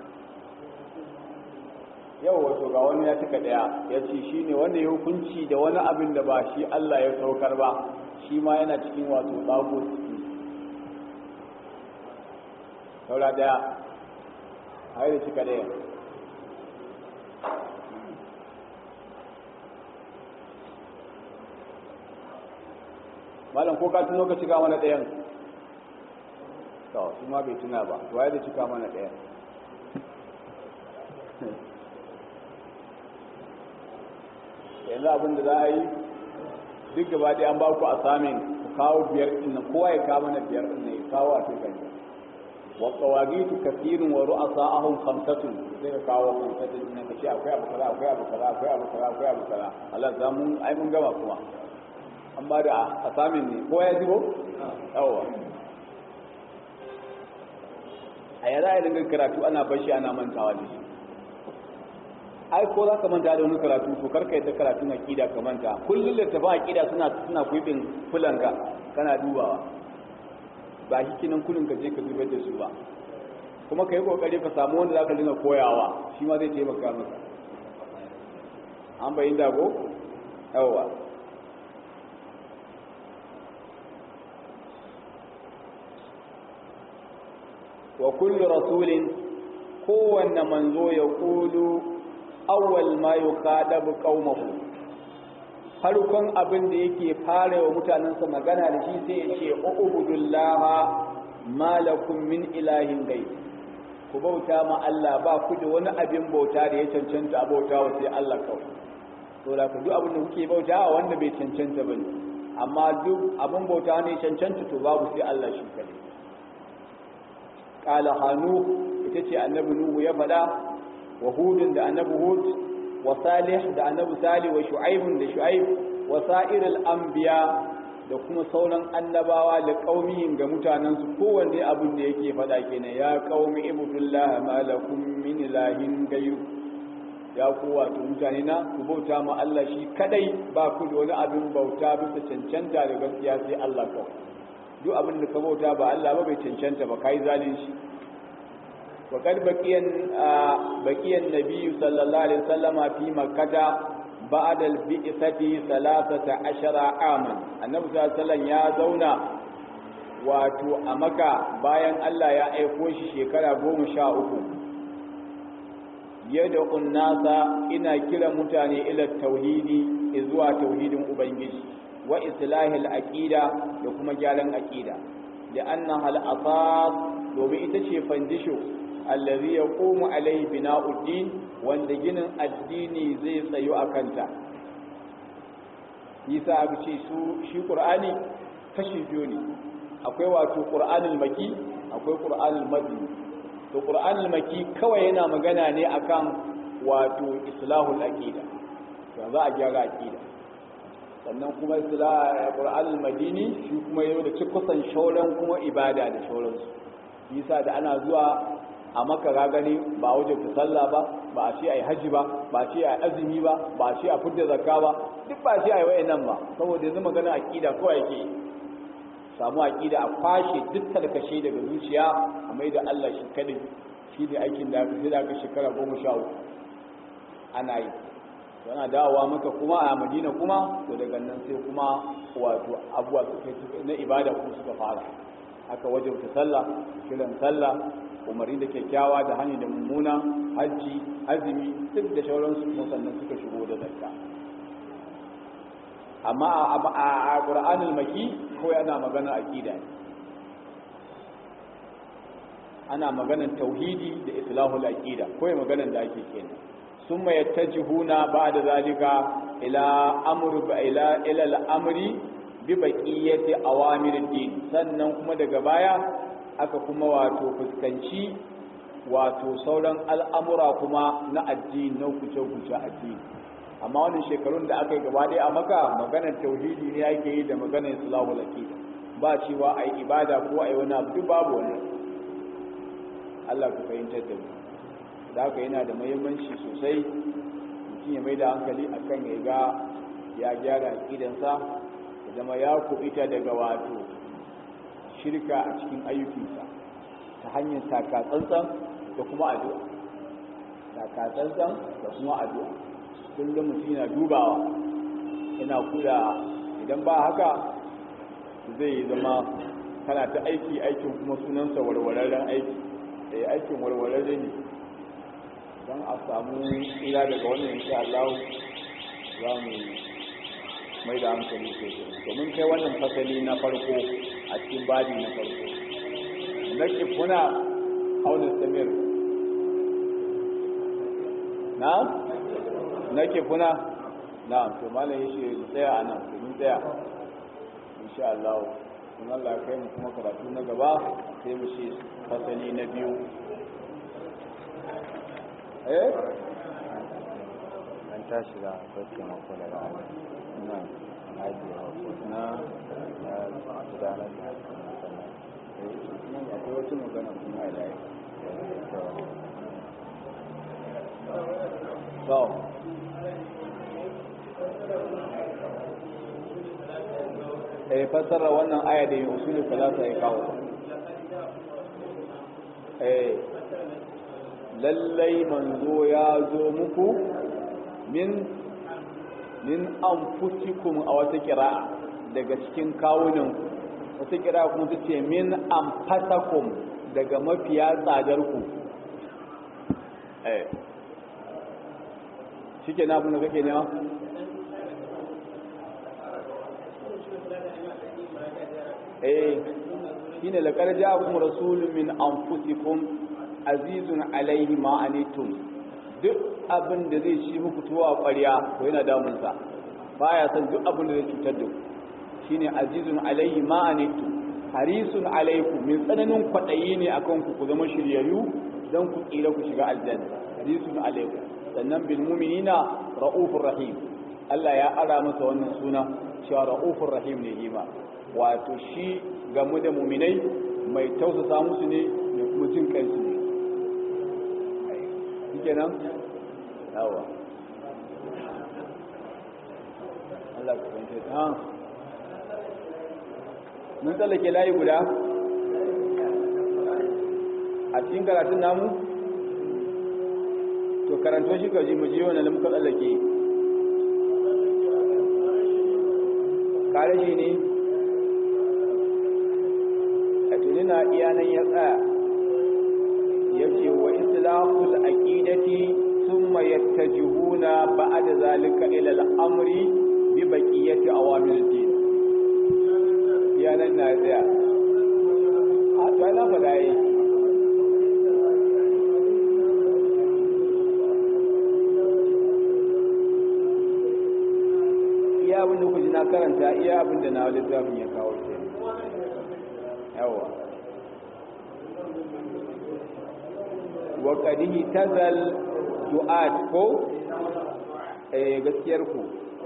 yau wato ga wani ya cika daya ya ce shi ne wanda ya hukunci da wani abin da ba shi Allah ya saukar ba shi ma yana cikin wato tsago saura daya a yi da cika daya malam ko ka tuno ka cika mana dayan to shi ma bai tuna ba waye da cika mana dayan yanzu abin da za a yi duk gaba ɗaya an ba ku asamin ku kawo biyar ɗin nan kowa ya kawo mana biyar ɗin nan ya kawo a cikin wa qawagitu kathirun wa ru'asa'ahum khamsatun sai ka kawo khamsatun nan ka ce akwai abu kaza akwai abu kaza akwai abu kaza akwai abu kaza Allah za mu ai mun gama kuma an ba da asamin ne kowa ya jibo yawa a yara ya dinga karatu ana bashi ana mantawa da shi ai ko za ka manta da wani karatu to karka yadda karatun aqida ka manta kullum littafin aqida suna suna kuibin fulanka kana dubawa ba shi kinan kullun ka je ka zubar da su ba kuma kai kokari ka samu wanda zaka dinga koyawa shi ma zai taimaka maka an bayin da go yawa wa kullu rasulin kowanne manzo ya kulu awwal ma yuqadabu qaumahu farkon abin da yake fara wa mutanensa magana da shi sai ya ce ubudullaha malakum min ilahin gai ku bauta ma Allah ba ku da wani abin bauta da ya cancanta bauta wa sai Allah kawai to da ku duk abin da kuke bauta wa wanda bai cancanta bane amma duk abin bauta ne cancanta to babu sai Allah shi kadai qala hanu ita ce annabi nuhu ya faɗa wa hudun da annabi hud wa salih da annabi salih wa shu'aibun da shu'aib wa sa'iril anbiya da kuma sauran annabawa da qaumihim ga mutanen su kowanne abin da yake faɗa kenan ya qaumi ibudullah ma lakum min ilahin ghayru ya ku wato mutane na ku bauta ma Allah shi kadai ba ku da wani abin bauta bisa cancanta da gaskiya sai Allah kawai duk abin da ka bauta ba Allah ba bai cancanta ba kai zalunci وقد بقي بقي النبي صلى الله عليه وسلم في مكة بعد البعثة ثلاثة عشر عاما النبي صلى الله عليه وسلم يا زونا wato a maka bayan Allah ya aiko shi shekara goma sha uku yadda unnasa ina kira mutane ila tauhidi zuwa tauhidin ubangiji wa islahil aqida da kuma gyaran aqida da annaha al-asas domin ita ce fandisho allazi yaqumu alayhi bina'uddin wanda ginin addini zai tsayo a kanta yasa aka ce su shi qur'ani kashi biyu ne akwai wato qur'anul maki akwai qur'anul madini to qur'anul maki kawai yana magana ne akan wato islahul aqida to za a gyara aqida sannan kuma islah qur'anul madini shi kuma yau da cikusan shauran kuma ibada da shauransu yasa da ana zuwa a maka gani ba wajen ta sallah ba ba a ce a yi haji ba ba a ce a yi azumi ba ba a ce a fidda zakka ba duk ba a ce a yi wayan nan ba saboda yanzu magana aƙida kawai yake samu aƙida a kwashe duk tarkashe daga zuciya a mai da Allah shi kadai shi ne aikin da aka sai da aka shekara goma sha uku ana yi yana dawowa maka kuma a madina kuma to daga nan sai kuma wato abuwa suka na ibada kuma suka fara aka wajabta sallah kiran sallah umarni da kyakkyawa da hani da mummuna hajji azumi duk da shauransu kuma sannan suka shigo da zakka amma a ƙur'anul maki kawai ana magana aqida ne ana maganar tauhidi da islahul aqida kawai maganar da ake kenan summa yattajihuna ba'da zalika ila amru ila ila al-amri bi baqiyati awamirid din sannan kuma daga baya aka kuma wato fuskanci wato sauran al'amura kuma na addini na kuce-kuce addini amma wannan shekarun da aka yi gaba ɗaya a maka maganar tauhidi ne ake yi da maganar islamu aqida ba cewa a yi ibada ko a yi wani abu duk babu wannan Allah ku fahimtar da mu da haka yana da muhimmanci sosai mutum ya mai da hankali akan ya ga ya gyara aqidansa ya zama ya kuɓita daga wato shirka a cikin ayyukinsa ta hanyar takatsantsan da kuma addu'a takatsantsan da kuma addu'a kullum mutum yana dubawa yana kula idan ba haka zai zama kana ta aiki aikin kuma sunansa warwararren aiki da aikin warwararre ne don a samu tsira daga wannan insha Allah za mu mai da hankali sosai domin kai wannan fasali na farko a cikin babi na farko na kifuna auna samir na na kifuna na'am to malam yace mu tsaya a nan mun tsaya insha Allah in Allah ya kai mu kuma karatu na gaba sai mu shi fasali na biyu eh an tashi da akwai mako da rana na ajiye mako na na gudanar da harkar masallaci nan akwai wata magana kuma a layi so eh fassara wannan aya da yin usulul salasa ya kawo eh lallai manzo ya zo muku min min anfusikum a wata kira'a daga cikin kawunan wata kira'a kuma ta ce min anfasakum daga mafiya tsadar ku eh shike na abin da kake nema eh shine laqad ja'akum rasulun min anfusikum azizun alaihi ma anitum duk abin da zai ci muku tuwa ƙwarya ko yana damun sa baya san duk abin da zai cutar da ku shine azizun alaihi ma anitum harisun alaikum min tsananin kwaɗayi ne akan ku ku zama shiryayyu dan ku tsira ku shiga aljanna harisun alaikum sannan bil mu'minina raufur rahim Allah ya ara masa wannan suna cewa raufur rahim ne hima wato shi game da mu'minai mai tausasa musu ne da kuma jin kansu ne kenan yawa Allah ka kwanci ha mun tsallake layi guda a cikin karatun namu to karanto shi ka ji mu ji wannan da muka tsallake kare shi ne a tuni na iyanan ya tsaya yace wa islahul aqidati thumma yattajihuna ba'da zalika ila al-amri bi baqiyati awamil din iyanan na tsaya a to na fada yi iya abin da kuji na karanta iya abin da na littafin ya kawo ke yawa wa qadihi tazal du'at ko eh gaskiyar ku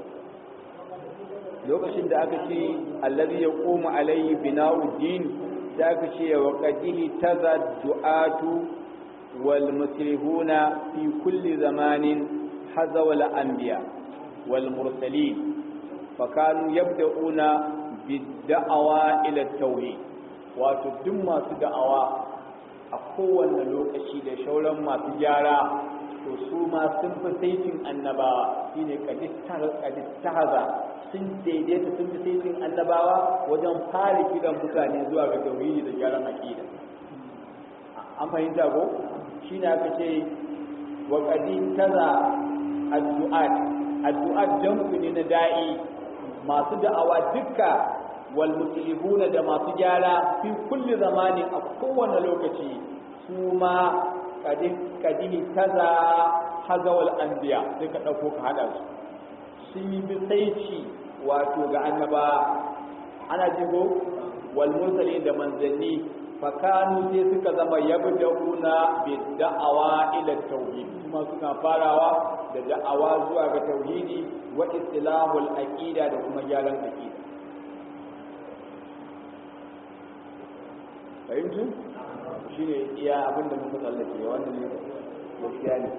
lokacin da aka ce allazi yaqumu alayhi bina'u din da aka ce wa qadihi tazal du'atu wal musrifuna fi kulli zamanin hazawal anbiya wal mursalin fakanu yabda'una bid-da'awa ila tauhid wato duk masu da'awa a kowanne lokaci da shauran masu gyara to su ma sun fi saitin annabawa shine kadistahaza sun daidaita sun fi saitin annabawa wajen fara kiran mutane zuwa ga tauhidi da gyaran aqida an fahimta ko shine aka ce wa qaditaza addu'at addu'at jam'u ne na da'i masu da'awa dukka wal muslihuna da masu gyara fi kulli zamanin a kowane lokaci su ma kadini kaza hazawal anbiya sai ka dauko ka hada su sun yi bisaici wato ga annaba ana jigo wal mursali da manzanni fakanu sai suka zama yabda'una bi da'awa ila tauhid kuma suna farawa da da'awa zuwa ga tauhidi wa istilahul aqida da kuma gyaran aqida fahimtu shine iya abin da muka tsallake wannan ne gaskiya ne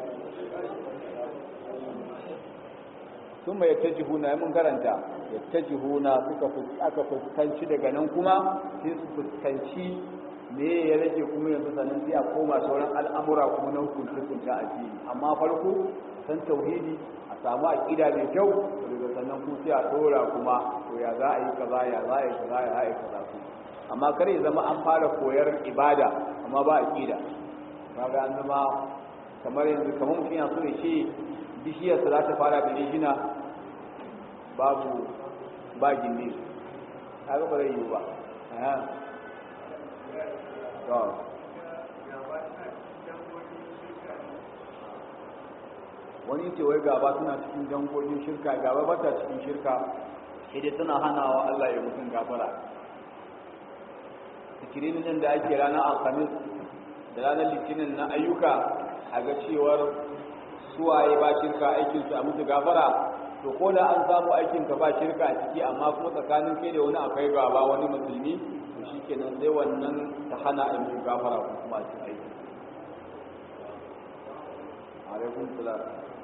sun mai yattajihuna mun karanta yattajihuna suka aka fuskanci daga nan kuma sai su fuskanci me ya rage kuma yanzu sanan sai a koma sauran al'amura kuma na hukunci hukunci a fili amma farko san tauhidi a samu aqida mai kyau daga sannan ku sai a dora kuma to ya za a yi kaza ya za a yi kaza ya za a yi kaza ku amma kar ya zama an fara koyar ibada amma ba aqida kaga an zama kamar yanzu kamar mutum ya so ya ce bishiyar sa za ta fara da rishina babu ba gindi kaga ba zai yi ba wani ce wai gaba suna cikin dangogin shirka gaba ba ta cikin shirka sai dai tana hanawa Allah ya mutum gafara zikirinin nan da ake ranar alhamis da ranar litinin na ayyuka a ga cewar suwaye ba shirka aikinsu a musu gafara to ko da an samu aikinka ba shirka a ciki amma kuma tsakanin kai da wani akwai gaba wani musulmi to shi kenan sai wannan ta hana a musu gafara ko kuma a cikin aiki alaikum salam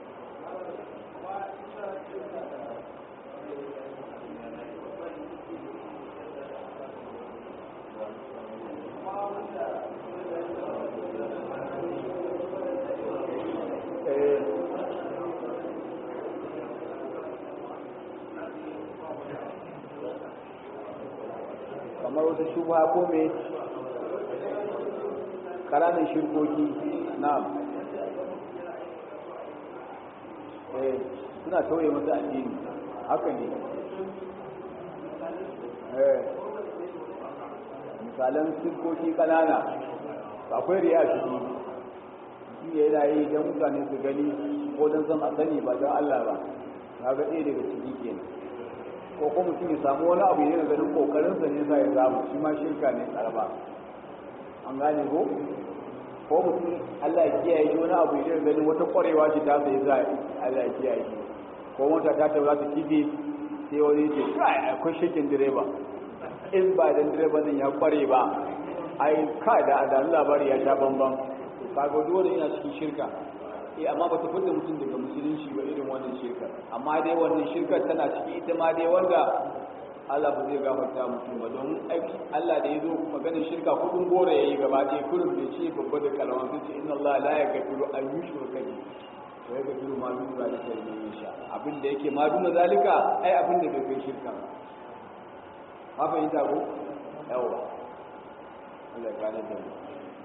kamar wata shubha ko me ƙananan shirkoki na eh suna tauye masa addini haka ne eh misalan shirkoki ƙanana akwai riya shi shi yana yi don mutane su gani ko don san a sani ba don Allah ba na ga ɗaya daga ciki kenan ko kuma mutum ya samu wani abu yana ganin kokarinsa ne sa ya samu shi ma shirka ne karba an gane ko ko mutum Allah ya kiyaye shi wani abu yana ganin wata kwarewa ce ta sai za Allah ya kiyaye shi ko mota ta ta za ta kife sai wani ce kai akwai shakin direba in ba dan direba nan ya kware ba ai kai da da labari ya sha bamban kaga dole ina cikin shirka eh amma ba ta fita mutum daga musulunci ba irin wannan shirkar amma dai wannan shirkar tana ciki ita ma dai wanda Allah ba zai gafarta mutum ba don aiki Allah da ya zo maganin shirka kudin gora yayi gaba ɗaya kullum da ce babba da kalman sun ce inna Allah la yaghfiru an yushraka bihi wa yaghfiru ma dun zalika liman yasha abin da yake ma dun zalika ai abin da bai kai shirka ba ma fahimta ko yawa Allah ya gane da mu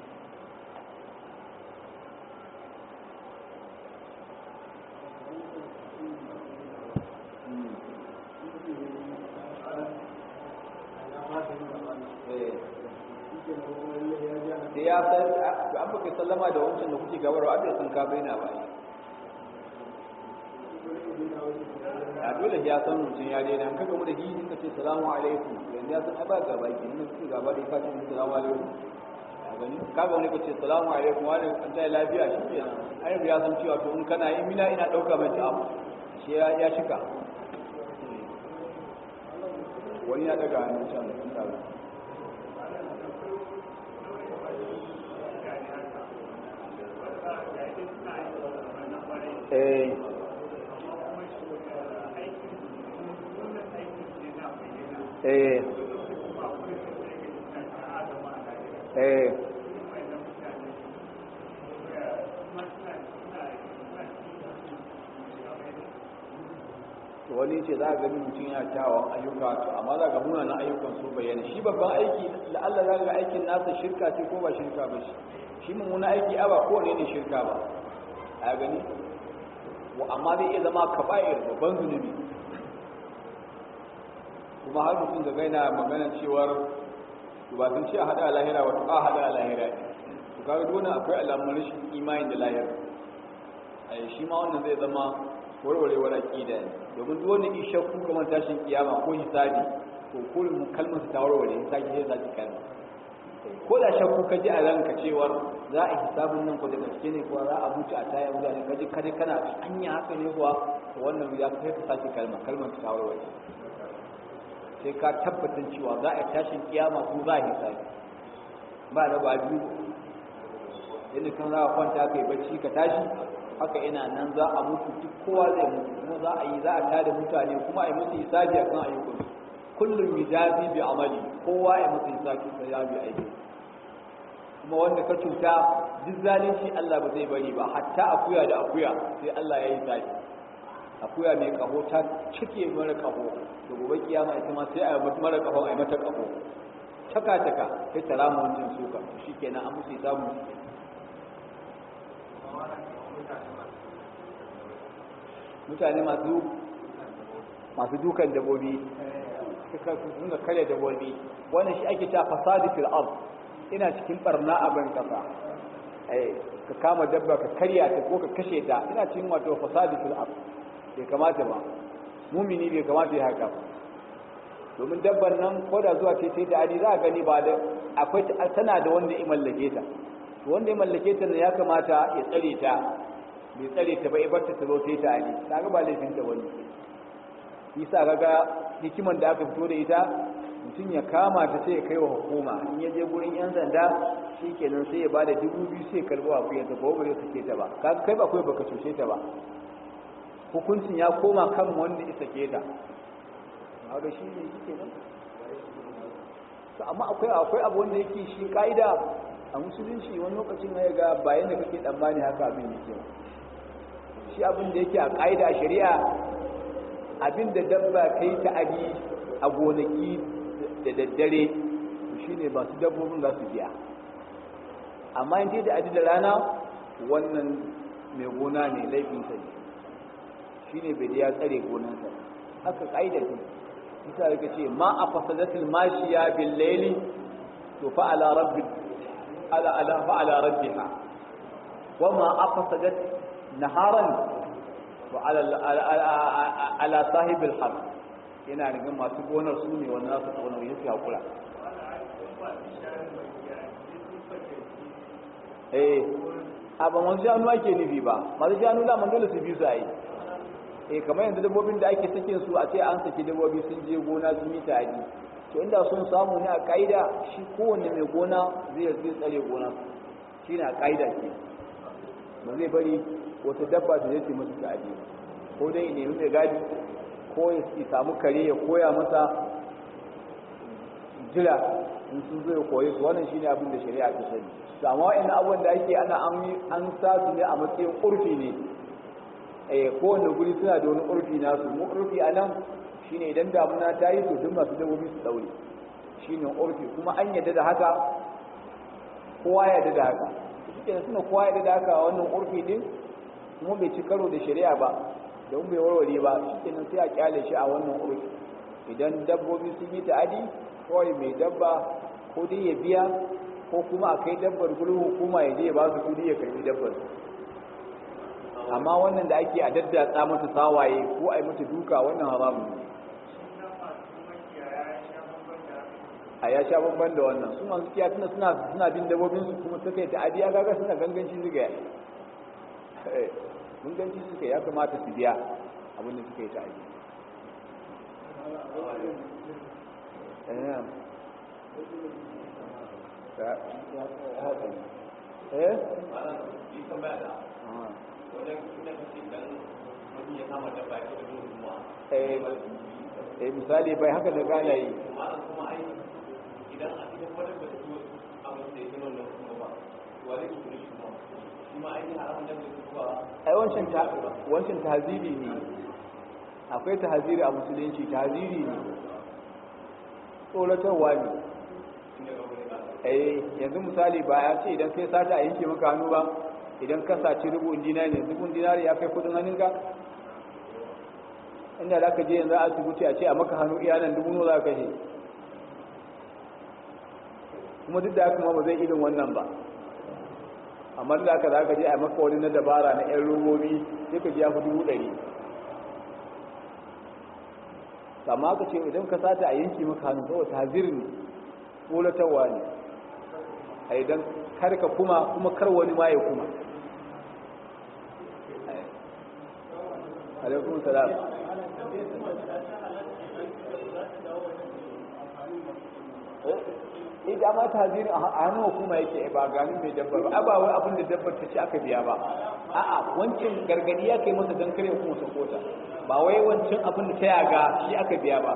da ya san an baka sallama da wancan da kuke gabarwa abin san ka baina ba a dole ya san mutum ya daina an kaga mu da hiji ka ce salamu alaikum yanzu ya san ai ba gaba ki mun kuke gaba da ka ce salamu alaikum a gani kaga wani ka ce salamu alaikum wani an ta lafiya shi ke nan ai ya san cewa to in kana in mina ina dauka mai abu shi ya shika wani ya daga hannun can da eh eh eh wani ce za a gani mutum yana kyawun ayyuka to amma za ga munanan ayyukan su bayyana shi babban aiki la'alla za ga aikin nasa shirka ce ko ba shirka ba shi shi mummuna aiki a ba kowane ne shirka ba a gani amma zai iya zama kaba'ir babban zunubi kuma har mutum da gaina magana cewar ba sun ce a hada lahira wato a hada lahira ne to kaga dole akwai alamun rashin imani da lahira a shi ma wannan zai zama warwarewar aqida ne domin duk wanda isha ku kamar tashin kiyama ko hisabi to kullum kalmar ta warware in sake sai zaki kalma ko da shakku ka ji a ranka cewar za a hisabun nan ko da gaske ne ko za a mutu a taya mutane ka ji kaje kana anya haka ne kuwa to wannan ya kai ka sake kalma kalmar ta warware sai ka tabbatar cewa za a tashin kiyama ko za a hisabi ba da ba biyu yadda kan za ka kwanta kai bacci ka tashi haka ina nan za a mutu duk kowa zai mutu kuma za a yi za a tada mutane kuma a yi musu hisabi akan ayyukan kullum yujazi bi amali kowa ya musu hisabi sai ya bi aiki kuma wanda ka cuta duk zalunci Allah ba zai bari ba hatta akuya da akuya sai Allah ya yi hisabi akuya mai kaho ta cike mara kaho da gobe kiyama ita ma sai a yi mara kaho a yi mata kaho taka taka sai ta rama wancan suka shikenan an musu hisabi mutane masu masu dukan dabobi suka sunga kare dabobi wannan shi ake cewa fasadi fil ard ina cikin barna a ban kasa eh ka kama dabba ka karya ta ko ka kashe ta ina cikin wato fasadi fil ard bai kamata ba mumini bai kamata ya haka domin dabban nan ko da zuwa ce sai ta adi za a gani ba da akwai tana da wanda ya mallake ta to wanda ya mallake ta ne ya kamata ya tsare ta bai tsare ta ba ya barta ta zo sai ta adi kaga ba laifin ta wani yasa kaga hikiman da aka fito da ita mutum ya kama ta sai ya kai wa hukuma in ya je gurin yan sanda shi kenan sai ya ba da dubu biyu sai ya karbo a kuyan ta ko ba zai sake ta ba kai ba kai baka cuce ta ba hukuncin ya koma kan wanda ya sake ta haka shi ne shi kenan amma akwai akwai abu wanda yake shi ka'ida a musulunci wani lokacin ya ga bayan da kake tsammani haka abin yake shi abin da yake a ka'ida a shari'a abin da dabba kai ta abi a gonaki da daddare shi ne masu dabbobin za su biya amma in da adi da rana wannan mai gona ne laifinsa ne shi ne bai ya tsare gonansa haka ƙa'ida ce bisa da ce ma a fasadatul mashiya bil laili to fa ala rabbi ala ala fa ala rabbiha wa ma a fasadat naharan to ala ala sahibil haqq yana da masu gonar su ne wannan su gonar yake hakura eh a ba masu shanu ake nufi ba masu shanu da man dole su bi su a yi eh kamar yanzu dabbobin da ake sakin su a ce an saki dabbobi sun je gona sun yi tari to inda sun samu ne a kaida shi kowanne mai gona zai zai tsare gona shi ne a kaida ke ba zai bari wata dabba ta zai masa tari ko dai nemi mai gadi ko ya samu kare ya koya masa jira in sun zo ya koyi su wannan shine abin da shari'a ta sani to amma wa'annan abubuwan da ake ana an an sa su ne a matsayin urfi ne eh kowanne guri suna da wani urfi nasu mu urfi a nan shine idan damuna ta yi to duk masu dabbobi su daure shine urfi kuma an yadda da haka kowa ya yadda da haka shi suna kowa ya yadda da haka wannan urfi din kuma bai ci karo da shari'a ba don bai warware ba shi kenan sai a kyale shi a wannan urfi idan dabbobi sun yi ta'adi kawai mai dabba ko dai ya biya ko kuma a kai dabbar gurin hukuma ya je ya ba su kudi ya karbi dabbar amma wannan da ake a daddatsa mata sawaye ko a yi mata duka wannan haramun ne a ya sha bamban da wannan su masu kiya tuna suna suna bin dabbobin su kuma suka yi ta'adi ya gaga suna ganganci suka yi ganganci suka ya kamata su biya abin da suka yi ta'adi eh eh misali bai haka da gane yi idan a cikin wadda ba su abin da ya gino na kuma ba wani su ne shi shi ma ainihin haramun da ba ai wancan ta wancan tahziri ne akwai tahziri a musulunci tahziri ne tsoratarwa ne eh yanzu misali ba ya ce idan kai sata a yanke maka hannu ba idan ka saci rubun dinari ne rubun dinari ya kai kudin hannunka inda za ka je yanzu a asibiti a ce a maka hannu iya nan dubu nawa za ka kashe kuma duk da haka ma ba zai irin wannan ba amma da haka za ka je a maka wani na dabara na yan robobi sai ka ji ya fi dubu ɗari amma ka ce idan ka sata a yanki maka hannu saboda tazirin ƙolatarwa ne a idan karka kuma kuma kar wani ma ya kuma alaikun salam ita ma tazirin a hannun hukuma yake ba ganin mai dabbar ba ba wai abin da dabbar ta ce aka biya ba a'a wancan gargadi ya kai masa don kare kuma ta kota ba wai wancan abin da ta yaga shi aka biya ba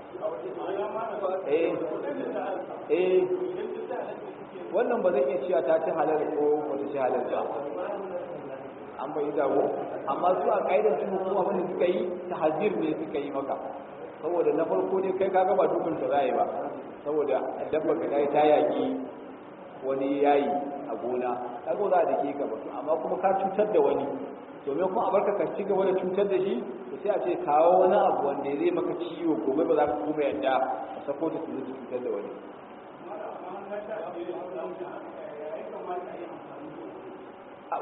eh eh wannan ba zai iya cewa ta ci halal ko wata ci halal ba an bai dawo amma su a ƙa'idar su kuma abin da suka yi ta hajir ne suka yi maka saboda na farko ne kai kaga ba dukkan ta zai ba saboda dabba ka dai ta yaki wani yayi a gona kaga za a dake ka ba amma kuma ka cutar da wani domin kuma a barka ka ci gaba da cutar da shi to sai a ce kawo wani abu wanda zai maka ciwo gobe ba za ka kuma yadda a sako ta su cutar da wani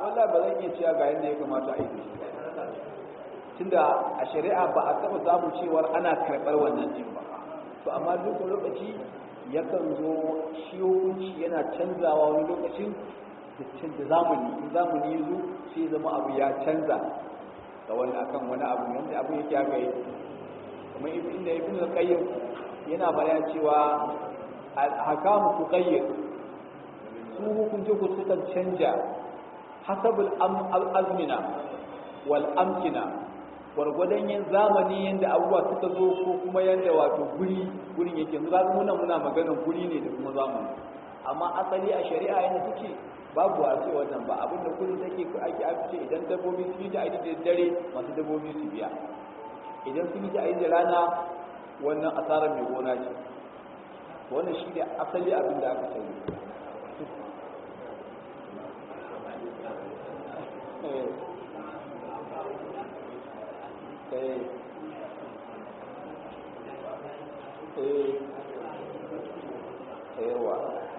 wallahi ba zan iya cewa ga yadda ya kamata a yi shi tunda a shari'a ba a taɓa samu cewar ana karɓar wannan din ba to amma duk lokaci yakan zo shi hukunci yana canzawa wani lokacin da canza zamani in zamani ya zo sai zama abu ya canza ga wani akan wani abu yanda abu yake haka yi kuma inda ibn al-qayyim yana bayan cewa al-hakamu tuqayyir su hukunce ku sukan canja hasabul azmina wal amkina gwargwadon yin zamani yadda abubuwa suka zo ko kuma yadda wato guri gurin yake yanzu zaga muna muna maganar guri ne da kuma zamani amma asali a shari'a yana take babu a ce wannan ba abinda kullum take ake ake ce idan dabbobi sun yi da aiki da dare masu dabbobi su biya idan sun yi da aiki da rana wannan asarar mai gona ce wannan shi ne asali abin da aka sani yawa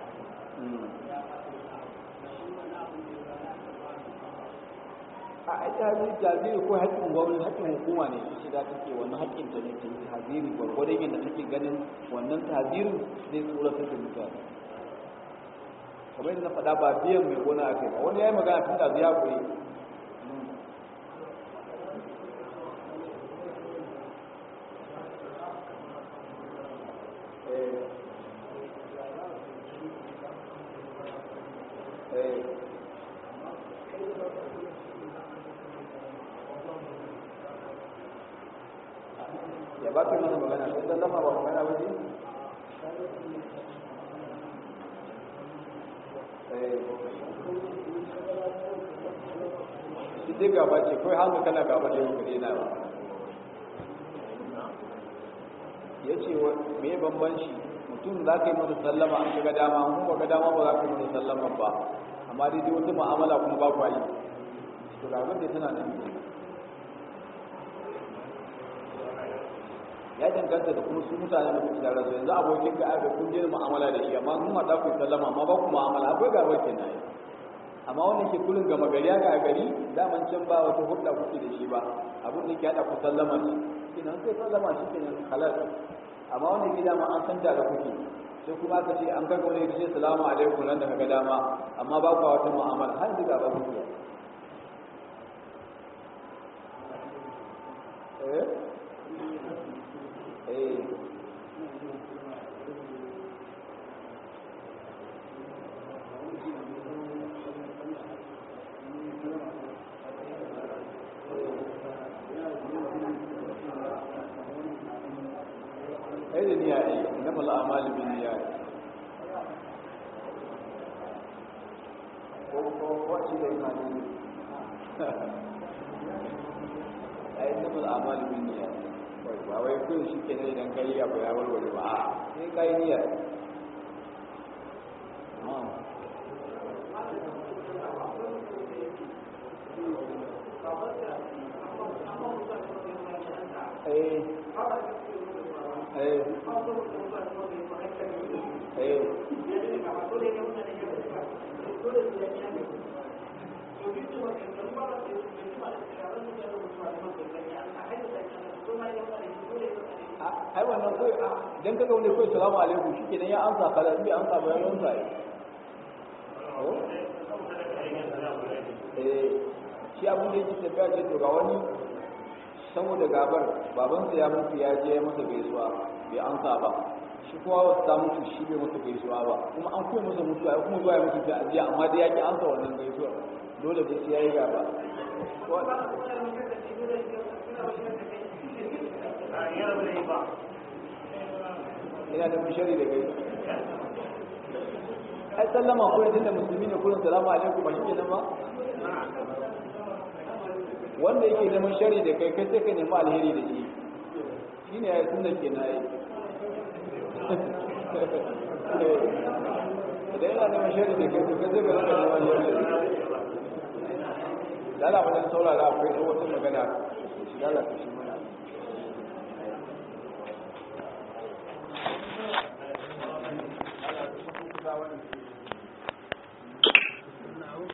a ita haziri jaziri ko haƙƙin gwamnati haƙƙin hukuma ne shi da take wannan haƙƙin ta ne ta yi haziri gwargwadon yadda take ganin wannan tazirin zai tsoratar da mutane kamar yadda na faɗa ba biyan mai gona a kai ba wani ya yi magana tun da zai kuri ya ba ka masa magana sai dan lama ba magana ba ce shi dai gaba ce kawai hannu kana gaba da yau kare na ba ya ce me bambanci mutum za ka yi masa sallama an shiga dama mun ba ga dama ba za ka yi masa sallama ba amma dai dai wata mu'amala kuma ba ku yi to ga abin da tana nan ya danganta da kuma su mutane da kuke tare su yanzu abokin ka aka kun je mu'amala da shi amma kun hada ku sallama amma ba ku mu'amala akwai gaba kenan yi amma wannan ke kullun gama gari ya ga gari daman can ba wata hudda kuke da shi ba abin da ke hada ku sallama shi kenan sai sallama shi kenan halal amma wannan ke dama an san da kuke sai kuma aka ce an karɓo ne ce salamu alaikum nan da kaga dama amma ba ku wata mu'amala har da gaba kuke eh eh ai da niyya ai inama al'amalu bin niyya ko ko ko ci da imani ai inama al'amalu bin niyya ba wai ko shi ke ne idan kai abu ya warware ba a sai kai niyya eh eh eh ai wannan kai idan kaga wani kai salamu alaikum shikenan ya amsa kala in bai amsa ba ya amsa eh shi abin da yake tafiya ce to ga wani saboda gabar babansa ya mutu ya je masa gaisuwa bai amsa ba shi kuma wasu ta mutu shi bai masa gaisuwa ba kuma an kuma masa mutuwa ya kuma zuwa ya mutu ta ajiya amma dai ya ki amsa wannan gaisuwa dole dai sai ya yi gaba ina da mishari da gai ai sallama ko yadda musulmi ne kullum salamu alaikum ba shi kenan ba wanda yake neman shari da kai kai sai ka nemi alheri da shi shi ne ya yi sunna ke na yi idan yana neman shari da kai kai sai ka rika neman shari da shi da ala wajen saurara akwai wata magana shi lalata shi mana